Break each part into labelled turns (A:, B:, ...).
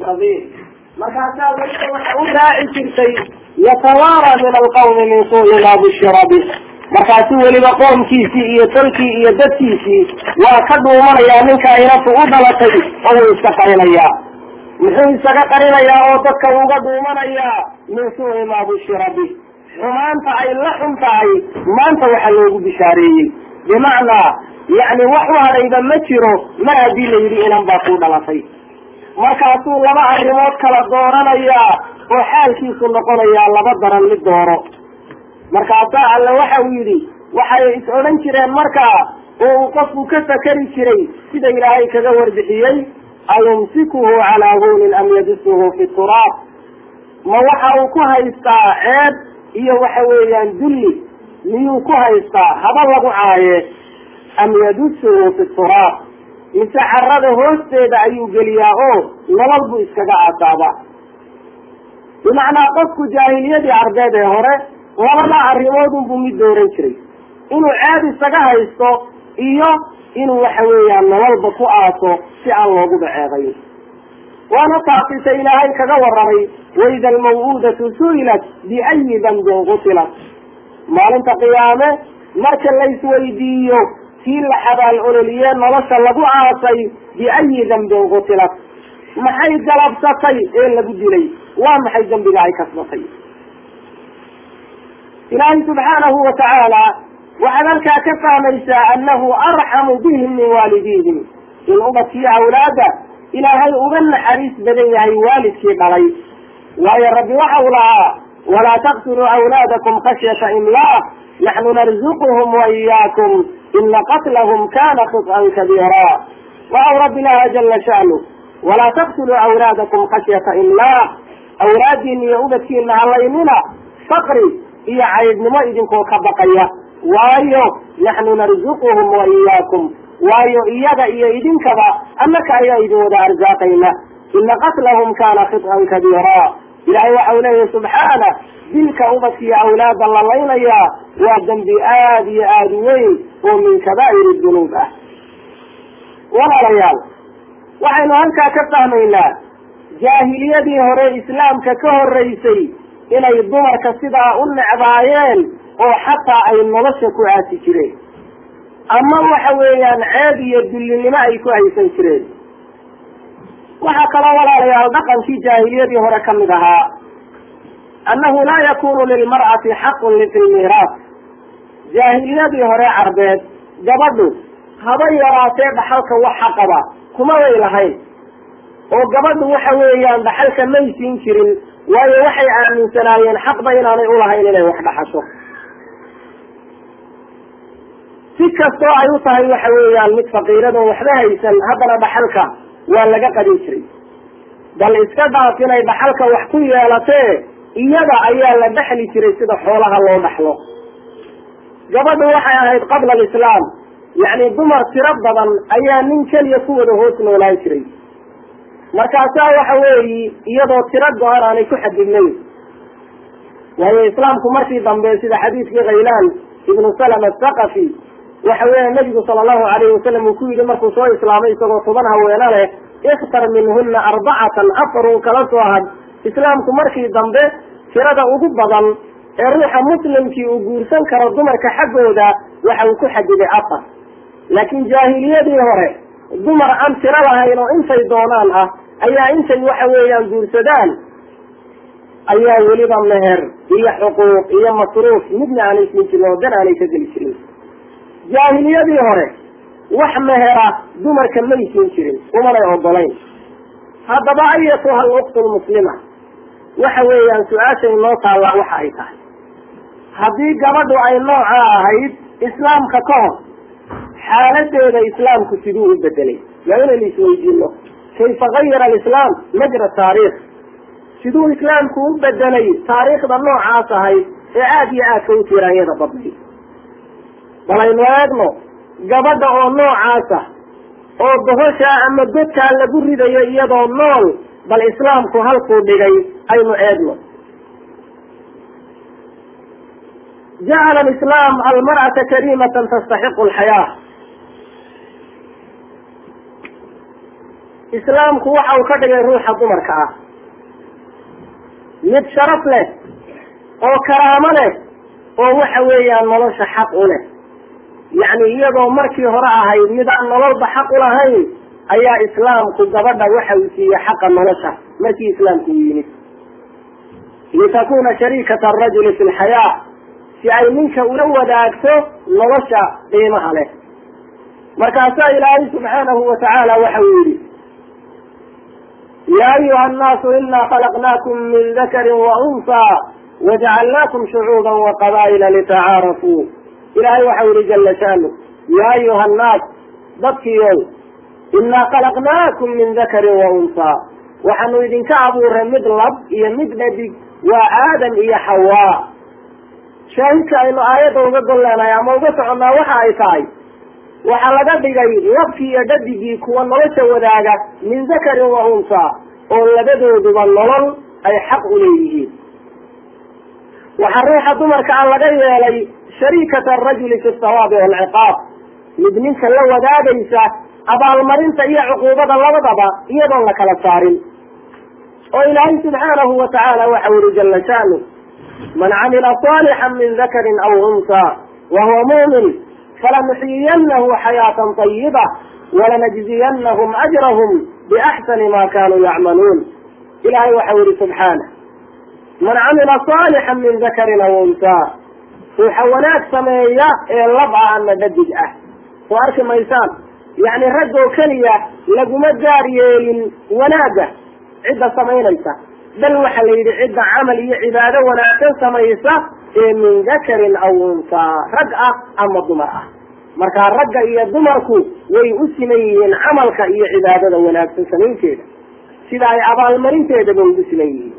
A: sabiil markaasaa weliba waxa u raaci jirtay yatawaara min alqawmi min suui ma bushira bih markaasu weliba qoomkiisii iyo tolkii iyo dadkiisii waa ka dhuumanayaa ninka inatu u dhalatay oo wuu iska qarinayaa muxuu isaga qarinayaa oo dadka uga dhuumanayaa min suui ma bushira bih xumaanta ay la xun tahay maanta waxa loogu bishaareeyey bimacnaa yacni wax u hadhayba ma jiro mar haddii la yidhi inan baa kuu dhalatay markaasuu laba arrimood kala dooranayaa oo xaalkiisu noqonayaa laba daran mid dooro markaasaa alle waxa uu yidhi waxay is odhan jireen markaa oo uu qofku ka fakeri jiray sida ilaahay kaga warbixiyey ayumsikuhu calaa hunin am yadisuhu fi turaab ma waxa uu ku haystaa ceeb iyo waxa weeyaan dulli miyuu ku haystaa haba lagu caaye am yadusuhu fi turaab mise carada hoosteeda ayuu geliyaa oo nolol buu iskaga aasaaba bimacnaa qofku jaahiliyadii carbeed ee hore labada arrimoodunbuu mid dooran jiray inuu ceeb isaga haysto iyo inuu waxa weeyaan nololba ku aaso si aan looguba ceebayn waana taasita ilaahay kaga warramay waida almaw'uudatu su'ilat biayi dambin qutilat maalinta qiyaame marka laysweydiiyo kii la xabaal ololiye nolosha lagu aasay biayi dambin qutilat maxay galabsatay ee lagu dilay waa maxay dembiga ay kasbatay ilaahay subxaanahu wa tacaala waxaad halkaa ka fahmaysaa annahu arxamu bihim min waalidiihim in ubadkii awlaada ilaahay uga naxariis badan yahay waalidkii dhalay waayo rabbi waxa uu lahaa walaa taqtuluu awlaadakum khashyata imlaaq naxnu narzuquhum waiyaakum ina qatlahum kana khط'an kabiira waxau rabbi lahaa jala sha'nu walaa taqtuluu awlaadakum khashyata imlaaq awlaadiina iyo ubadkiina halaynina faqri iyo caydnimo idinkoo ka baqaya waayo naxnu narzuquhum wa iyaakum waayo iyaga iyo idinkaba annaka ayaa idin wada arsaaqayna ina qatlahum kana khid'an kabiira ilahay waxau leeyahy subxaana dilka ubadkiiyo awlaada la laynayaa waa dembi aada iyo aada weyn oo min kabaa'ir dunuub ah walaalayaal waxaynu halkaa ka fahmaynaa jaahiliyadii hore islaamka ka horeysay inay dumarka sidaa u necbaayeen oo xataa ay nolosha ku aasi jireen ama waxa weeyaan ceeb iyo dullinimo ay ku haysan jireen waxaa kaloo walaalayaal dhaqankii jaahiliyadii hore ka mid ahaa annahu laa yakunu lilmar'ati xaqun fi lmiiraas jaahiliyadii hore carbeed gabadhu haba yaraatee dhaxalka wax xaqaba kuma way lahayn oo gabadhu waxa weeyaan dhaxalka may siin jirin waayo waxay aaminsanaayeen xaqba inaanay ulahayn inay wax dhaxasho si kastoo ay u tahay waxa weeyaan mid faqiirado waxba haysan haddana dhaxalka waa laga qadin jiray bal iska dhaaf inay dhaxalka wax ku yeelatee iyada ayaa la dhexli jiray sida xoolaha loo dhaxlo gabadhu waxay ahayd qabla alislaam yacni dumar tiro badan ayaa nin keliya ku wada hoos noolaan jiray markaasaa waxa weeyi iyadoo tiro go-an aanay ku xadidnayn waayo islaamku markii dambe sida xadiidkii khaylaan ibnu salama athaqafi waxa weeya nabigu sala allahu alayhi wasalam uu ku yidhi markuu soo islaamay isagoo toban haweeno leh ikhtar minhuna arbacatan afar uu kala soo had islaamku markii dambe tirada ugu badan ee ruuxa muslimkii uu guursan karo dumarka xaggooda waxa uu ku xadiday afar laakiin jaahiliyadii hore dumar aan tiro lahayn oo intay doonaan ah ayaa intay waxa weeyaan guursadaan ayaa weliba meher iyo xuquuq iyo masruuf midna aanay siin jirin oo dan aanay ka geli jirin jaahiliyadii hore wax mehera dumarka may siin jirin umanay ogolayn haddaba ayatuha aluktu lmuslima waxa weeyaan su-aashay noo taallaa waxa ay tahay haddii gabadhu ay nooca ahayd islaamka ka hor xaaladeeda islaamku siduu u bedelay waa inaynu isweydiino kayfa gayara alislaam majra taariikh siduu islaamku u bedelay taariikhda noocaas ahayd ee aada iyo aadka u tiraanyada badnay bal aynu eegno gabadha oo noocaasa oo bohoshaa ama godkaa lagu ridayo iyadoo nool bal islaamku halkuu dhigay aynu eegno jacala alislaam almar'ata kariimatan tastaxiqu alxayaa islaamku waxa uu ka dhigay ruuxa dumarka ah mid sharaf leh oo karaamo leh oo waxa weeyaan nolosha xaq u leh yacni iyadoo markii hore ahayd mid aan nololba xaq u lahayn ayaa islaamku gabadha waxa uu siiyey xaqa nolosha markii islaamku u yimid litakuna shariikata arajuli fi lxayaa si ay ninka ula wadaagto nolosha qiimaha leh markaasaa ilaahay subxaanahu wa tacaala waxa uu yihi ya ayuha annaasu inaa khalaqnaakum min dakari wa unsaa wajacalnaakum shucuuba waqabaa'ila litacaarafuu ilahay waxau yihi jala shaanu ya ayuha annaas dadkiiow inaa khalaqnaakum min dakarin wa unsaa waxaanu idinka abuuray mid lab iyo mid dhadig waa aadam iyo xawaa shaahidka aynu aayadda uga golleenahay ama uga soconnaa waxa ay tahay waxaa laga dhigay labkii iyo dhadigii kuwa nolosha wadaaga min dakarin wa unsaa oo labadooduba nolol ay xaq u leeyihiin waxaa ruuxa dumarka a laga yeelay shariikata arajuli fi sawaabi waalciqaab mid ninka la wadaagaysa abaalmarinta iyo cuquubada labadaba iyadoon la kala saarin oo ilaahay subxaanahu wa tacaala waxa uri jala shaanu man camila صaalixا min dakarin aw unsaa wa huwa mumin falanuxyiyanahu xayaatan طayiba walanajziyanahum ajrahum biaxsani ma kanuu yacmaluun ilahay waxau yihi subxaanah man camila صaalixا min dakarin aw unsaa ruuxa wanaag sameeya ee lab ah ama dhadig ah soo arki maysaan yacni raggoo keliya laguma gaar yeelin wanaagga cidda samaynaysa bal waxa la yidhi cidda camal iyo cibaado wanaagsan samaysa ee min dakarin aw unsaa rag ah ama dumar ah markaa ragga iyo dumarku way u siman yihiin camalka iyo cibaadada wanaagsan samaynteeda sida ay abaalmarinteedaba ugu siman yihiin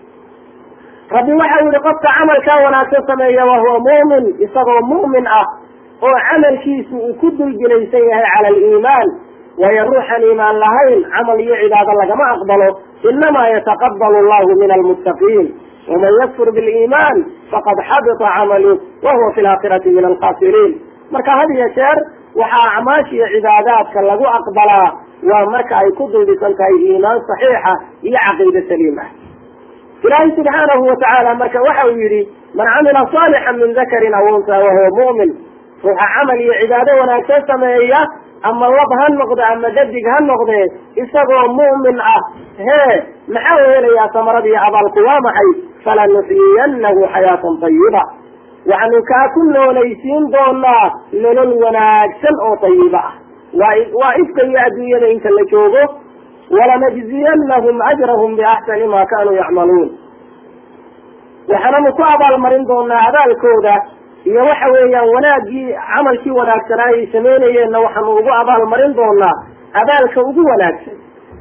A: rabbi waxau yihi qofka camalkaa wanaagsan sameeya wahuwa muumin isagoo mu'min ah oo camalkiisu uu ku dulgelaysan yahay cala aliimaan waayo ruuxan iimaan lahayn camal iyo cibaado lagama aqbalo inamaa yataqabalu allahu min almuttaqiin waman yakfur biliimaan faqad xabita camalu wahuwa fi laakhirati min alkhasiriin marka had iyo jeer waxaa acmaasha iyo cibaadaadka lagu aqbalaa waa marka ay ku duldhisan tahay iimaan saxiixa iyo caqiide saliim ah ilaahay subxaanahu wa tacaala marka waxa uu yidhi man camila saalixan min dakarin aw unsa wahuwa mu'min ruuxa camal iyo cibaado wanaagsan sameeya ama lab ha noqde ama dadig ha noqdee isagoo mu'min ah hee maxaa u helayaa samarada iyo abaalku waa maxay falanuxyiyanahu xayaatan tayiba waxaanu kaa ku noolaysiin doonaa nolol wanaagsan oo tayiba ah waa waa ifka iyo adduunyada inta la joogo walanajziyanahum ajrahum biaxsani ma kanuu yacmaluun waxaananu ku abaalmarin doonaa abaalkooda iyo waxa weeyaan wanaaggii camalkii wanaagsanaa ay samaynayeenna waxaanu ugu abaalmarin doonaa abaalka ugu wanaagsan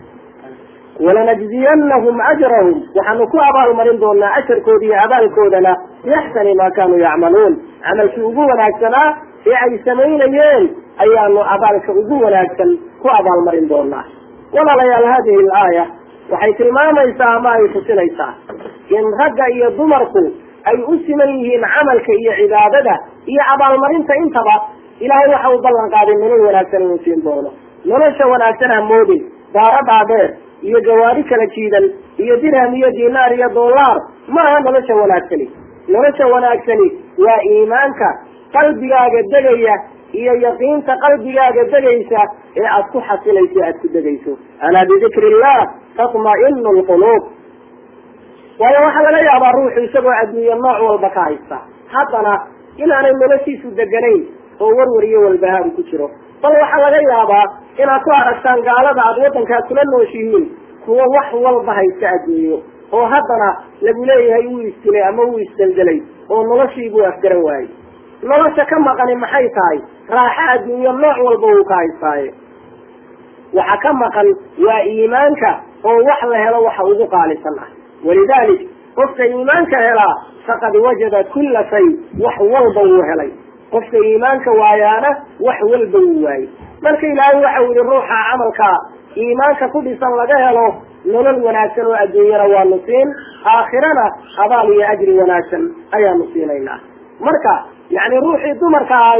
A: walanajziyanahum ajrahum waxaanu ku abaalmarin doonaa ajarkooda iyo abaalkoodana biaxsani ma kanuu yacmaluun camalkii ugu wanaagsanaa ee ay samaynayeen ayaanu abaalka ugu wanaagsan ku abaalmarin doonaa walaalayaal hadihi alaaya waxay tilmaamaysaa ama ay tusinaysaa in ragga iyo dumarku ay u siman yihiin camalka iyo cibaadada iyo abaalmarinta intaba ilaahay waxa uu ballan qaaday nolol wanaagsan inuu siin doono nolosha wanaagsan ha moodin daaro dhaadheer iyo gawaari kala jiidan iyo dirham iyo dinaar iyo dollar maaha nolosha wanaagsani nolosha wanaagsani waa iimaanka qalbigaaga degaya iyo yaqiinta qalbigaaga degaysa ee aad ku xasilayso aad ku degayso alaa bidikri illah tatma'inu lquluub waayo waxaa laga yaabaa ruuxu isagoo adduunye nooc walba ka haysta haddana inaanay noloshiisu deganayn oo warwar iyo walbahaar ku jiro bal waxaa laga yaabaa inaad ku aragtaan gaalada aad waddankaad kula nooshihiin kuwa wax walba haysta adduunyo oo haddana lagu leeyahay wuu isdilay ama wuu isdeldelay oo noloshiibuu afgaran waayey nolosha ka maqani maxay tahay raaxo adduunyo nooc walba wuu ka haystaaye waxa ka maqan waa iimaanka oo wax la helo waxa ugu qaalisan ah walidalik qofka iimaanka helaa faqad wajada kulla shay wax walba wuu helay qofka iimaanka waayaana wax walba wuu waayey marka ilaahay waxau yihi ruuxa camalka iimaanka ku dhisan laga helo nolol wanaagsan oo adduunyana waanu siin aakhirana abaal iyo ajri wanaagsan ayaanu siinaynaa marka yacni ruuxii dumarka ahayd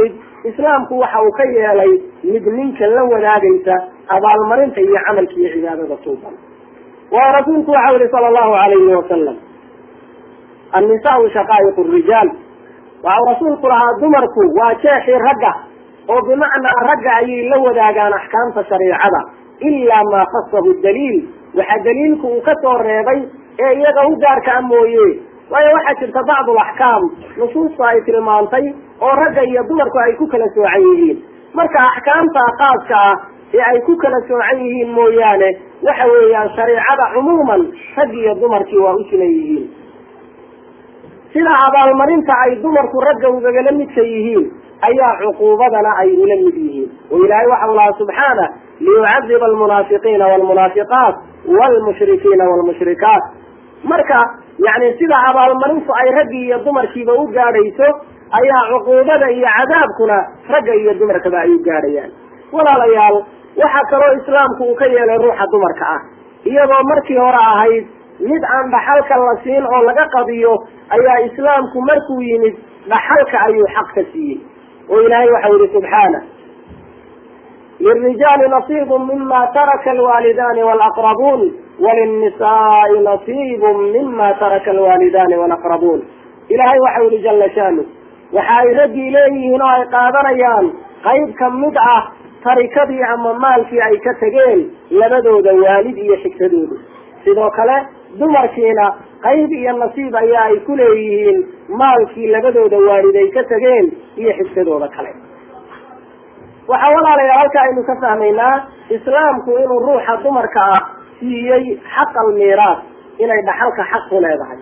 A: islaamku waxa uu ka yeelay mid ninka la wadaagaysa abaalmarinta iyo camalka iyo cibaadada suuban waayo rasuulku waxau yihi sala allahu alayhi wasalam annisaau shaqaa'iq rijaal waxau rasuulku lahaa dumarku waa jeexii ragga oo bimacnaa ragga ayay la wadaagaan axkaamta shariicada ilaa maa khasahu daliil waxa daliilku uu ka soo reebay ee iyaga u gaarka a mooye waayo waxaa jirta bacdu alaxkaam nusuusta ay tilmaantay oo ragga iyo dumarku ay ku kala soocan yihiin marka axkaamta khaaska ah ee ay ku kala soocan yihiin mooyaane waxa weeyaan shareicada cumuuman rag iyo dumarkii waa u siman yihiin sida abaalmarinta ay dumarku ragga ugagala midka yihiin ayaa cuquubadana ay ula mid yihiin oo ilaahay waxau lahaa subxaana liyucadiba almunaafiqiina walmunaafiqaat walmushrikiina walmushrikaat marka yani sida abaalmarintu ay raggii iyo dumarkiiba u gaadhayso ayaa cuquubada iyo cadaabkuna ragga iyo dumarkaba ay u gaadhayaan walaalayaal waxaa kaloo islaamku uu ka yeelay ruuxa dumarka ah iyadoo markii hore ahayd mid aan dhaxalka la siin oo laga qadiyo ayaa islaamku markuu yimid dhaxalka ayuu xaq ka siiyey oo ilaahay waxau yihi subxaana lirijaali nasiibu mima taraka alwaalidaani walaqrabuun walinnisaai nasiibu mima taraka alwaalidaani walaqrabuun ilaahay waxau yihi jala shaanu waxa ay raggii leeyihiin oo ay qaadanayaan qayb ka mid ah tarikadii ama maalkii ay ka tegeen labadooda waalid iyo xigtadooda sidoo kale dumarkiina qayb iyo nasiib ayaa ay ku leeyihiin maalkii labadooda waalid ay ka tegeen iyo xigtadooda kale waxaa walaalayaal halka aynu ka fahmaynaa islaamku inuu ruuxa dumarka ah siiyey xaq almiiraas inay dhaxalka xaq ku leedahay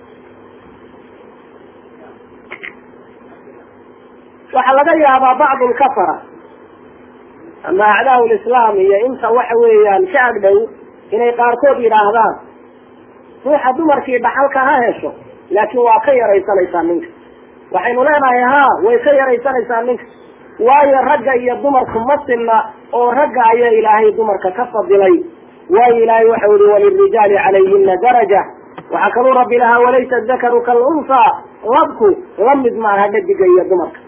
A: waxaa laga yaabaa bacdu lkafara ama acdaa lislaam iyo inta waxa weeyaan ka agdhow inay qaarkood yidhaahdaan ruuxa dumarkii dhaxalka ha hesho laakiin waa ka yaraysanaysaa ninka waxaynu leenahay ha way ka yaraysanaysaa ninka waayo ragga iyo dumarku ma sinna oo ragga ayaa ilaahay dumarka ka fadilay waayo ilaahay waxau yihi walirijaali calayhina daraja waxaa kaluu rabbi lahaa walaysa dakaru kalunsaa labku la mid maaha dhadiga iyo dumarka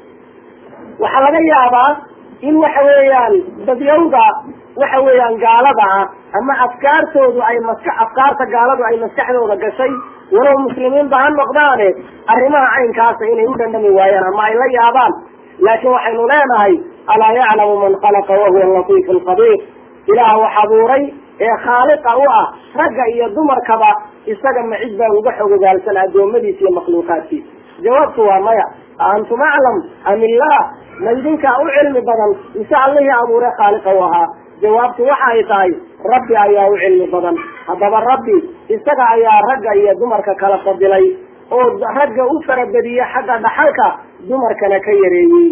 A: waxaa laga yaabaa in waxa weeyaan dadyawda waxa weeyaan gaalada ah ama afkaartoodu ay maska afkaarta gaaladu ay maskaxdooda gashay walow muslimiinba ha noqdaane arrimaha caynkaasa inay u dhandhami waayaan ama ay la yaabaan laakiin waxaynu leenahay alaa yaclamu man khalaqa wahuwa latiifu lkhabiir ilaah wax abuuray ee khaaliqa u ah ragga iyo dumarkaba isaga ma cid baa uga xogogaalsan addoommadiisa iyo makhluuqaadkiisa jawaabtu waa maya antum aclam am illah ma idinkaa u cilmi badan mise allihii abuure khaaliqa u ahaa jawaabtu waxa ay tahay rabbi ayaa u cilmi badan haddaba rabbi isaga ayaa ragga iyo dumarka kala fadilay oo ragga u farabadiye xagga dhaxalka dumarkana ka yareeyey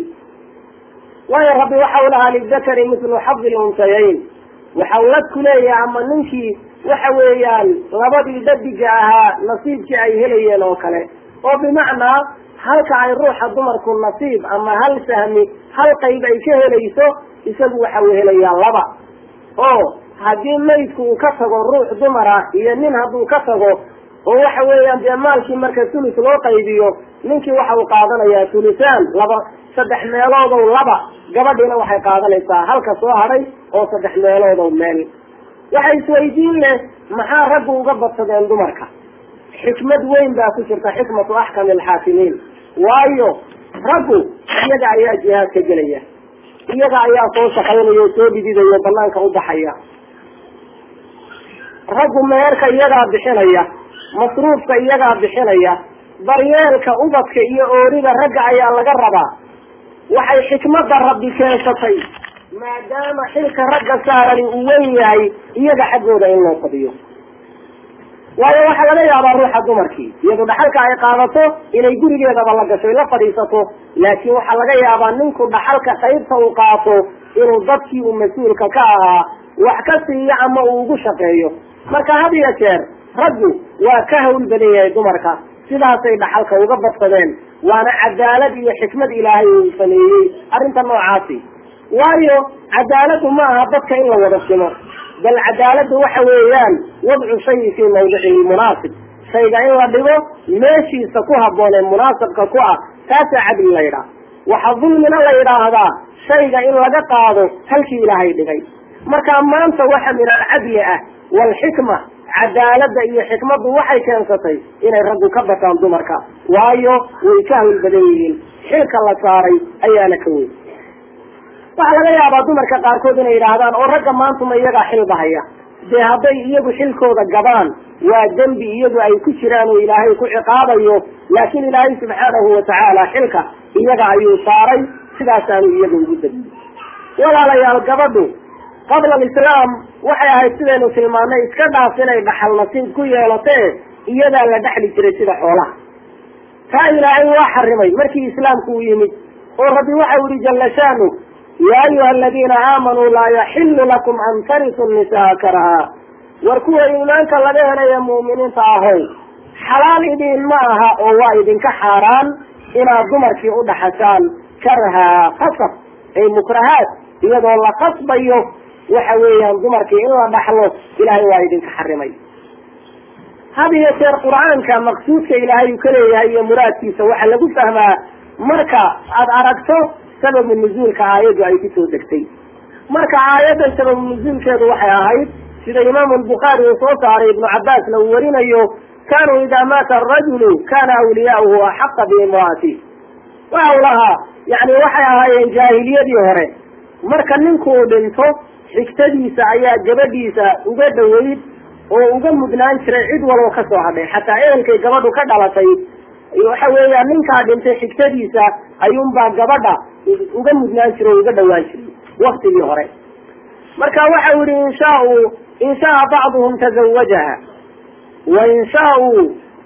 A: waayo rabbi waxa u lahaa lidakari mithlu xadi luntayayn waxau lad ku leeyahay ama ninkii waxa weeyaan labadii dadiga ahaa nasiibkii ay helayeen oo kale oo bimacnaa halka ay ruuxa dumarku nasiib ama hal sahmi hal qayb ay ka helayso isagu waxa uu helayaa laba oo haddii maydku uu ka tago ruux dumar ah iyo nin hadduu ka tago oo waxa weeyaan dee maalkii marka tulus loo qaybiyo ninkii waxa uu qaadanayaa tulusaan laba saddex meeloodow laba gabadhiina waxay qaadanaysaa halka soo hadhay oo saddex meeloodow meel waxa isweydiin leh maxaa raggu uga badsadeen dumarka xikmad weyn baa ku jirta xikmatu axkami alxaakimiin waayo raggu iyaga ayaa jihaadka gelaya iyaga ayaa soo shaqaynaya oo soo dhididaya oo banaanka u baxaya raggu meerka iyagaa bixinaya masruufka iyagaa bixinaya daryeelka ubadka iyo oorida ragga ayaa laga rabaa waxay xikmadda rabbi keensatay maadaama xilka ragga saarani uu weyn yahay iyaga xaggooda in loo fadiyo waayo waxaa laga yaabaa ruuxa dumarkii iyadu dhaxalka ay qaadato inay gurigeedaba la gasho la fadhiisato laakiin waxaa laga yaabaa ninku dhaxalka qaybta uu qaato inuu dadkii uu mas-uulka ka ahaa wax ka siiyo ama uu ugu shaqeeyo marka had iyo jeer raggu waa ka hawl badan yahay dumarka sidaasay dhaxalka uga badsadeen waana cadaalad iyo xikmad ilaahay uu sameeyey arrinta noocaasi waayo cadaaladu ma aha dadka in la wada simo bal cadaaladu waxa weeyaan wadcu shayi fii mawdicihi munaasib shayga in la dhigo meeshiisa ku habboon ee munaasabka ku ah taasaa cadli la ydhaa waxa dulmina la yidhaahdaa shayga in laga qaado halkii ilaahay dhigay marka maanta waxa min alcadli ah waalxikma cadaaladda iyo xikmaddu waxay keensatay inay raggu ka bataan dumarka waayo way ka hawl badan yihiin xilka la saaray ayaana ka weyn waxaa laga yaabaa dumarka qaarkood inay yidhaahdaan oo ragga maantuma iyagaa xilbahaya dee hadday iyagu xilkooda gabaan waa dembi iyagu ay ku jiraan oo ilaahay ku ciqaabayo laakiin ilaahay subxaanahu watacaala xilka iyaga ayuu saaray sidaasaanu iyaga ugu degiyey walaalayaal gabadhu qabla alislaam waxay ahayd sidaynu tilmaanay iska dhaaf inay dhaxal nasiib ku yeelatee iyadaa la dhexli jiray sida xoolaha taa ilaahay waa xarimay markii islaamku u yimid oo rabbi waxau yihi jalla shaanu ya ayuha aladiina aamanuu laa yaxilu lakum an tarisu nisaa karaha war kuwa iimaanka laga helaya mu'miniinta ahow xalaal idiin ma aha oo waa idinka xaaraan inaad dumarkii u dhaxashaan karha qasab ay mukrahaad iyadoo la qasbayo waxa weeyaan dumarkii in la dhaxlo ilaahay waa idinka xarimay had iyo jeer qur-aanka maqsuudka ilaahay uu ka leeyahay iyo muraadkiisa waxaa lagu fahmaa marka aada aragto sababu nuzuulka aayaddu ay kusoo degtay marka aayaddan sababu nuzuulkeedu waxay ahayd sida imaamu albukhaari uu soo saaray ibnu cabbaasna uu warinayo kanuu idaa maata arajulu kana awliyaauhu axaqa biimraati waxa u lahaa yani waxay ahaayeen jaahiliyadii hore marka ninkuu dhinto xigtadiisa ayaa gabadhiisa uga dhaweyd oo uga mudnaan jiray cid waloo ka soo hadhay xataa ehelkay gabadhu ka dhalatay waxa weeyaan ninkaa dhintay xigtadiisa ayuunbaa gabadha uga mudnaan jiray o uga dhawaan jiray waktigii hore marka waxau yihi in shaau in shaaa bacduhum tazawajaha wain shaauu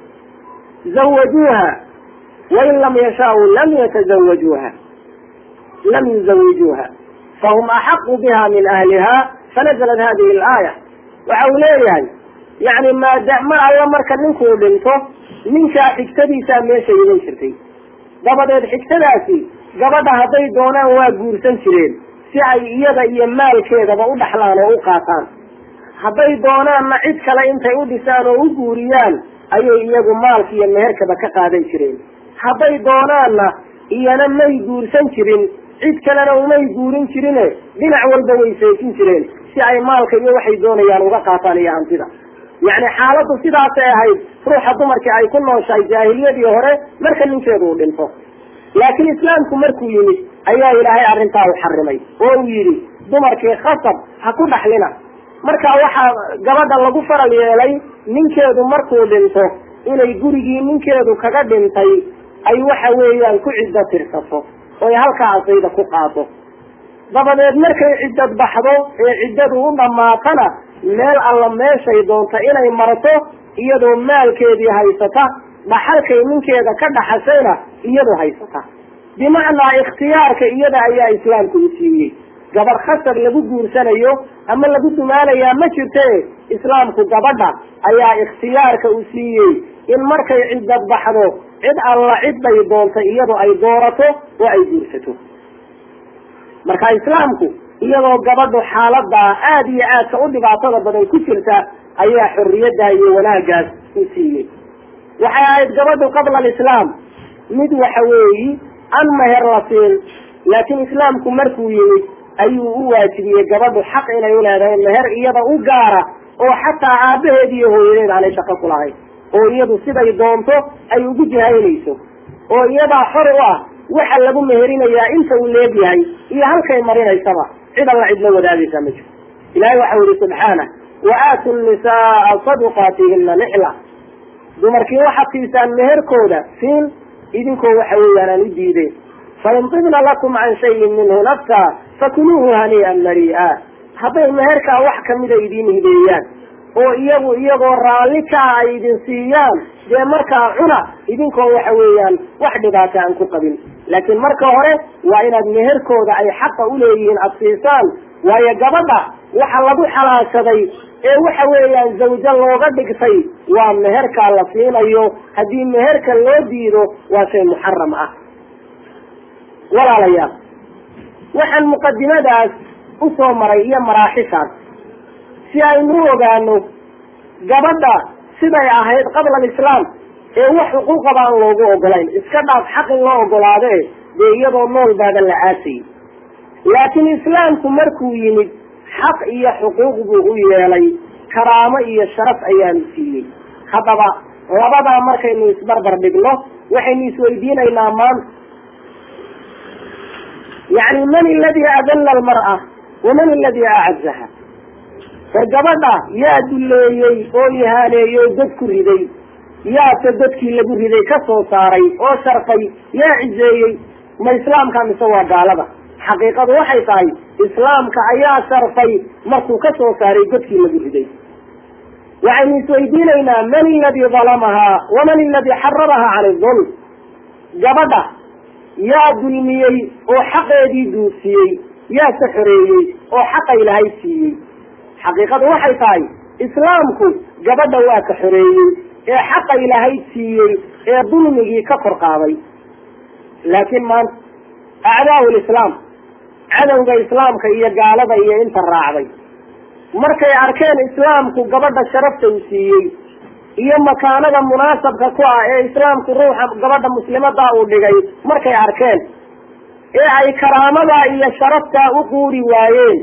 A: zawajuuha wain lam yashaau lam yatazawajuuha lam yuzawijuuha fahum axaqu biha min ahliha fanazalat hadihi alaaya waxa uu leeyahay yani maada mar alla marka ninkuu dhinto ninkaa xigtadiisaa meesha iman jirtay dabadeed xigtadaasi gabadha hadday doonaan waa guursan jireen si ay iyada iyo maalkeedaba u dhaxlaan oo u qaataan hadday doonaanna cid kale intay u dhisaan oo u guuriyaan ayay iyagu maalka iyo meherkaba ka qaadan jireen hadday doonaanna iyana may guursan jirin cid kalena umay guurin jirine dhinac walba way seejin jireen si ay maalka iyo waxay doonayaan uga qaataan iyo hantida yacni xaaladdu sidaasay ahayd ruuxa dumarkii ay ku nooshahay jaahiliyadii hore marka ninkeedu uu dhinto laakiin islaamku markuu yimid ayaa ilaahay arrintaa u xarimay oo uu yidhi dumarkii khasab ha ku dhaxlina marka waxaa gabadha lagu faral yeelay ninkeedu markuu dhinto inay gurigii ninkeedu kaga dhintay ay waxa weeyaan ku ciddo tirsato oy halkaa asayda ku qaado dabadeed markay ciddad baxdo ee ciddadu u dhammaatana meel alla meeshay doonta inay marto iyadoo maalkeedii haysata dhaxalkay ninkeeda ka dhaxashayna iyadu haysata bimacnaa ikhtiyaarka iyada ayaa islaamku u siiyey gabar khasab lagu guursanayo ama lagu dumaalayaa ma jirte islaamku gabadha ayaa ikhtiyaarka u siiyey in markay ciddad baxdo cid alla cidday doonta iyadu ay doorato oo ay guursato marka islaamku iyadoo gabadhu xaaladaa aada iyo aadka u dhibaatada badan ku jirta ayaa xorriyadda iyo wanaagaas u siiyey waxay ahayd gabadhu qabla alislaam mid waxa weeyi an meher la siin laakiin islaamku markuu yimid ayuu u waajibiyey gabadhu xaq inay uleedahay meher iyada u gaara oo xataa aabaheed iyo hooyadeed aanay shaqo ku lahayn oo iyadu siday doonto ay ugu jihaynayso oo iyadaa xor u ah waxa lagu meherinayaa inta uu leegyahay iyo halkay marinaysaba cid alla cidla wadaagaysaa ma jirto ilahay waxau yihi subxaanah wa aatu nisaaa saduqaatihina nixla dumarkii waxaad siisaan meherkooda siin idinkoo waxa weeyaan aan u diideen fain tibna lakum can shayin minhu nafsa fakuluuhu hanii'an marii'a hadday meherkaa wax kamida idiin hibeeyaan oo iyagu iyagoo raalli kaa ay idin siiyaan dee markaa cuna idinkoo waxa weeyaan wax dhibaata aan ku qabin laakiin marka hore waa inaad meherkooda ay xaqa uleeyihiin aada siisaan waayo gabadha waxa lagu xalaashaday ee waxa weeyaan zawjo looga dhigtay waa meherkaa la siinayo haddii meherka loo diido waa shay muxaram ah walaalayaal waxaan muqadimadaas usoo maray iyo maraaxishaas si aynu u ogaano gabadha siday ahayd qabla alislaam ee wax xuquuqaba aan loogu ogolayn iska dhaaf xaq in loo ogolaade dee iyadoo nool baadan la aasayy laakiin islaamku markuu yimid xaq iyo xuquuq buu u yeelay karaamo iyo sharaf ayaanu siiyey haddaba labadaa markaynu isbarbar dhigno waxaynu isweydiinaynaa maanta yani man aladii adalla almar'a waman aladii acazaha war gabadha yaa duleeyey oo ihaaneeyey oo dad ku riday yaase dadkii lagu riday ka soo saaray oo sharfay yaa cizeeyey ma islaamka mise waa gaalada xaqiiqadu waxay tahay islaamka ayaa sharfay markuu ka soo saaray dadkii lagu riday waxaynu isweydiinaynaa man aladii dalamahaa waman aladii xaramahaa can idulm gabadha yaa dulmiyey oo xaqeedii duusiyey yaase xoreeyey oo xaqa ilaahay siiyey xaqiiqadu waxay tahay islaamku gabadha waa ka xoreeyey ee xaqa ilaahay siiyey ee dulmigii ka kor qaaday laakiin maanta acdaau lislaam cadowga islaamka iyo gaalada iyo inta raacday markay arkeen islaamku gabadha sharafta uu siiyey iyo makaanada munaasabka ku ah ee islaamku ruuxa gabadha muslimadaa uu dhigay markay arkeen ee ay karaamadaa iyo sharaftaa u quuri waayeen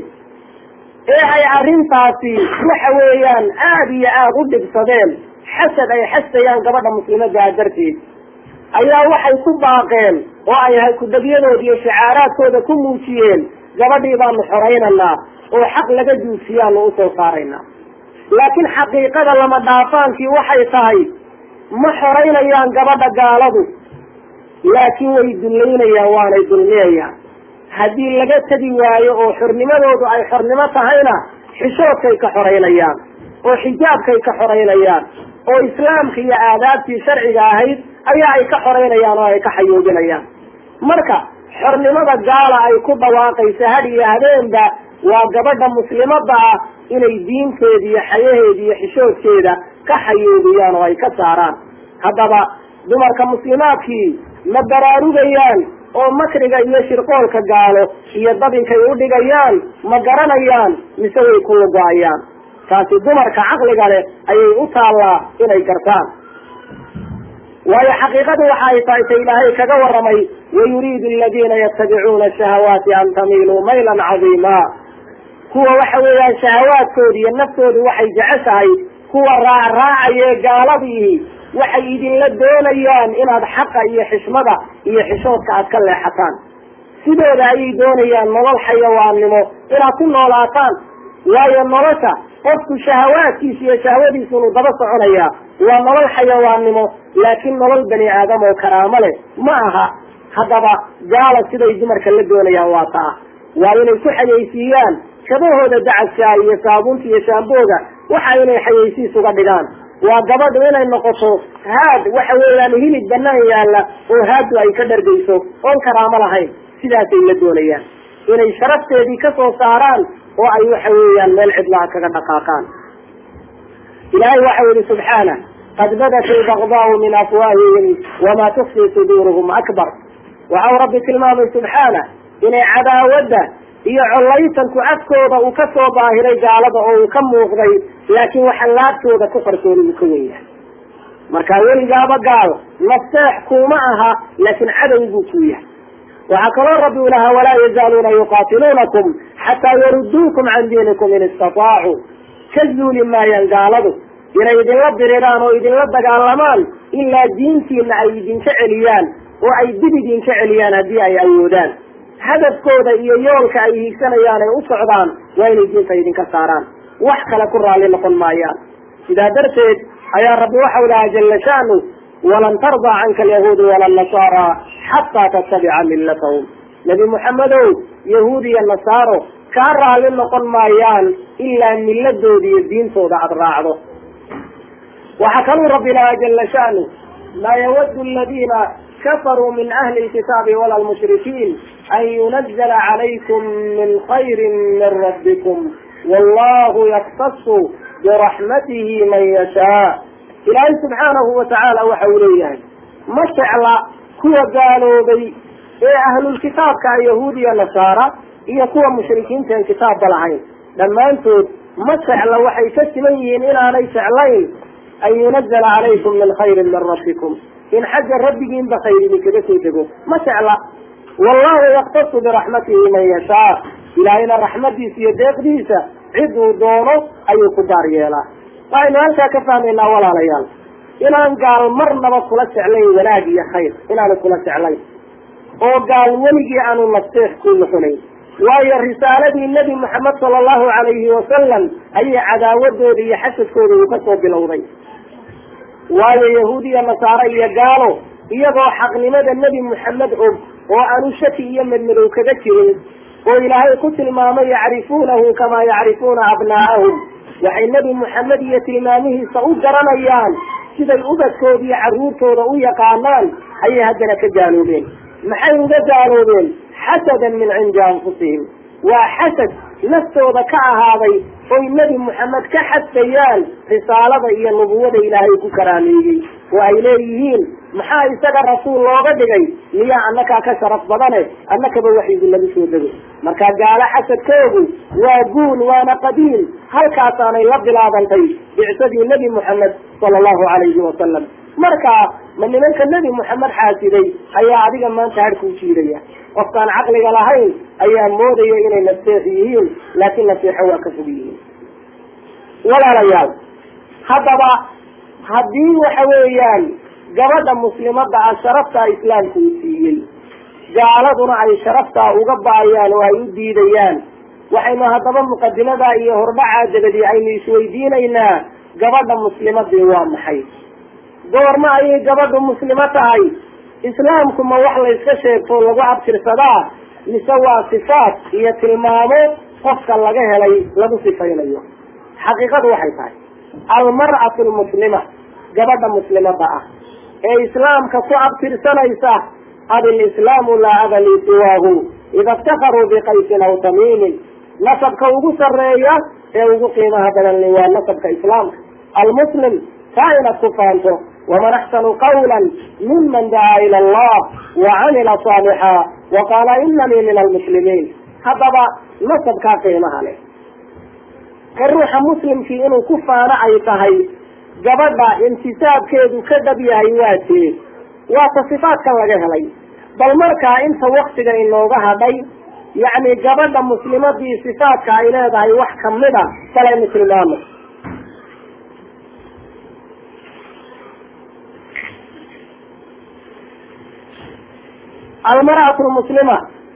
A: ee ay arrintaasi waxa weeyaan aada iyo aada u dhibsadeen xasad ay xasayaan gabadha muslimadaa darteed ayaa waxay ku baaqeen oo ay kudabyadooda iyo shicaaraadkooda ku muujiyeen gabadhii baanu xoraynaynaa oo xaq laga duusiyaanu usoo saaraynaa laakiin xaqiiqada lama dhaafaankii waxay tahay ma xoraynayaan gabadha gaaladu laakiin way dullaynayaan waanay dulmiyayaan haddii laga tegi waayo oo xornimadoodu ay xornimo tahayna xishoodkay ka xoraynayaan oo xijaabkay ka xoraynayaan oo islaamka iyo aadaabtii sharciga ahayd ayaa ay ka xoraynayaan oo ay ka xayoobinayaan marka xornimada gaala ay ku dhawaaqaysa had iyo habeenba waa gabadha muslimada ah inay diinteeda iyo xayaheeda iyo xishoodkeeda ka xayoobiyaan oo ay ka saaraan haddaba dumarka muslimaadkii ma baraarugayaan oo makriga iyo shirqoolka gaalo iyo dabinkay u dhigayaan ma garanayaan mise way ku lugo-ayaan taasi dumarka caqliga leh ayay u taallaa inay gartaan waayo xaqiiqadu waxa ay tahay ta ilaahay kaga waramay wayuriidu aladiina yatabicuuna shahawaati an tamiluu maylan cadiima kuwa waxa weeyaan shahawaadkooda iyo naftoodu waxay jeceshahay kuwa raacraacaye gaaladii waxay idinla doonayaan inaad xaqa iyo xishmada iyo xishoodka aad ka leexataan sidooda ayay doonayaan nolol xayawaannimo inaad ku noolaataan waayo nolosha qofku shahawaadkiisa iyo shahwadiisa inuu daba soconayaa waa nolol xayawaannimo laakiin nolol bani aadam oo karaamo leh ma aha haddaba gaala siday dumarka la doonayaan waa taa waa inay ku xayaysiiyaan kabahooda dacadka iyo saabuunta iyo shaambooga waxa inay xayaysiis uga dhigaan waa gabadhu inay noqoto haad waxa weeyaan hilib banaan yaalla oo haadu ay ka dhargayso oon karaamo lahayn sidaasay la doonayaan inay sharafteedii ka soo saaraan oo ay waxa weeyaan meel cidlaha kaga dhaqaaqaan ilaahay waxa yihi subxaana qad badat ilbagdaau min afwaahihim wamaa tukfi suduuruhum akbar waxau rabbi tilmaamay subxaana inay cadaawadda iyo collaytanku afkooda uu ka soo baahiray gaalada oo uu ka muuqday laakiin waxa laabtooda ku qarsooday uu ka wen yahay marka weligaaba gaal naseex kuma aha laakiin cadow buu ku yahay waxaa kaloo rabbi u lahaa walaa yazaaluuna yuqaatiluunakum xataa yaruduukum can diinikum in istataacu ka zuuli maayaan gaaladu inay idinla diriraan oo idinla dagaalamaan ilaa diintiina ay idinka celiyaan oo ay dib idinka celiyaan haddii ay awoodaan hadafkooda iyo yoolka ay hiigsanayaan ay u socdaan waa inay diinta idinka saaraan wax kale ku raalli noqon maayaan sidaa darteed ayaa rabbi waxau lahaa jala sha'nu walan tardaa canka alyahuudu wala nasaara xataa tattabica millatahum nebi moxamedow yahuud iyo nasaaro kaa raalli noqon maayaan ilaa milladooda iyo diintooda aada raacdo waxaa kaluu rabbi lahaa jala sha'nu maa yawadu aladiina kafaruu min ahli lkitaabi wala lmushrikiin an yunazla calaykum min khayri min rabbikum wallahu yaktasu biraxmatihi man yashaa ilaahay subxaanahu watacaala waxa uu leeyahay ma jecla kuwa gaaloobay ee ahlulkitaabka yahuud iyo nasaara iyo kuwa mushrikiinta en kitaabba lahayn dhammaantood ma jecla waxay ka siman yihiin inaanay jeclayn an yunazala calaykum min khayrin min rabbikum in xagga rabbigiinba khayr idinkaga soo dego ma jecla wallahu yaktasu biraxmatihi man yashaa ilaahayna raxmadiisa iyo deeqdiisa ciduu doono ayuu ku gaar yeelaa waxaynu halkaa ka fahmaynaa walaalayaal inaan gaal marnaba kula jeclayn wanaag iyo khayr inaanu kula jeclayn oo gaal weligii aanu nasteex ku nuxunayn waayo risaaladii nebi moxamed sala allahu calayhi wasalam ayay cadaawadooda iyo xasadkooda uu kasoo bilowday waayo yahuud iyo nasaare iyo gaalo iyagoo xaqnimada nebi moxamed og oo aanu shaki iyo madmadow kaga jirin oo ilaahay ku tilmaamay yacrifuunahu kamaa yacrifuuna abnaa'ahum waxay nebi moxamed iyo tilmaamihiisa u garanayaan siday ubadkooda iyo carruurtooda u yaqaanaan ayay haddana ka gaaloobeen maxay uga gaaloobeen xasadan min cindi anfusihim waa xasad naftooda ka ahaaday oy nebi moxamed ka xadfayaan risaalada iyo nubuwada ilaahay ku karaameeyey oo ay leeyihiin maxaa isaga rasuul looga dhigay miyaa annakaa ka sharaf badane annakaba waxyigu lagu soo dego marka gaalo xasadkoodu waa guul waana qadiim halkaasaanay la bilaabantay bicsadii nebi moxamed sala allahu calayhi wasalam marka ma nimanka nebi moxamed xaasiday ayaa adiga maanta hadhkuu jiidaya qofkaan caqliga lahayn ayaa moodaya inay naseex yihiin laakiin naseexo waa ka fog yihiin walaalayaal haddaba haddii waxa weeyaan gabadha muslimada ah sharaftaa islaamku uu siiyey gaaladuna ay sharaftaa uga baayaan oo ay u diidayaan waxaynu haddaba muqadimadaa iyo hordhacaa dabadii aynu isweydiinaynaa gabadha muslimadii waa maxay goorma ayay gabadhu muslimo tahay islaamku ma wax layska sheegto lagu abtirsadaa mise waa sifaat iyo tilmaamo qofka laga helay lagu sifaynayo xaqiiqadu waxay tahay almar'atu lmuslima gabadha muslimada ah ee islaamka ku abtirsanaysa abilislaamu laa aba lii siwaahu ida iftakaruu biqaysin aw tamiimin nasabka ugu sarreeya ee ugu qiimaha badan li waa nasabka islaamka almuslim taa inaad ku faanto waman axsanu qawla miman dacaa ila allah wacamila saalixa waqaala inanii min almuslimiin haddaba nasabkaa qiimaha leh ka ruuxa muslimkii inuu ku faano ay tahay gabadha intisaabkeedu ka dhab yahay waa tee waata sifaadkan laga helay bal markaa inta waktiga inooga hadhay yacni gabadha muslimadii sifaadka ay leedahay wax kamida balaynu tilmaamo almar'atu lmuslima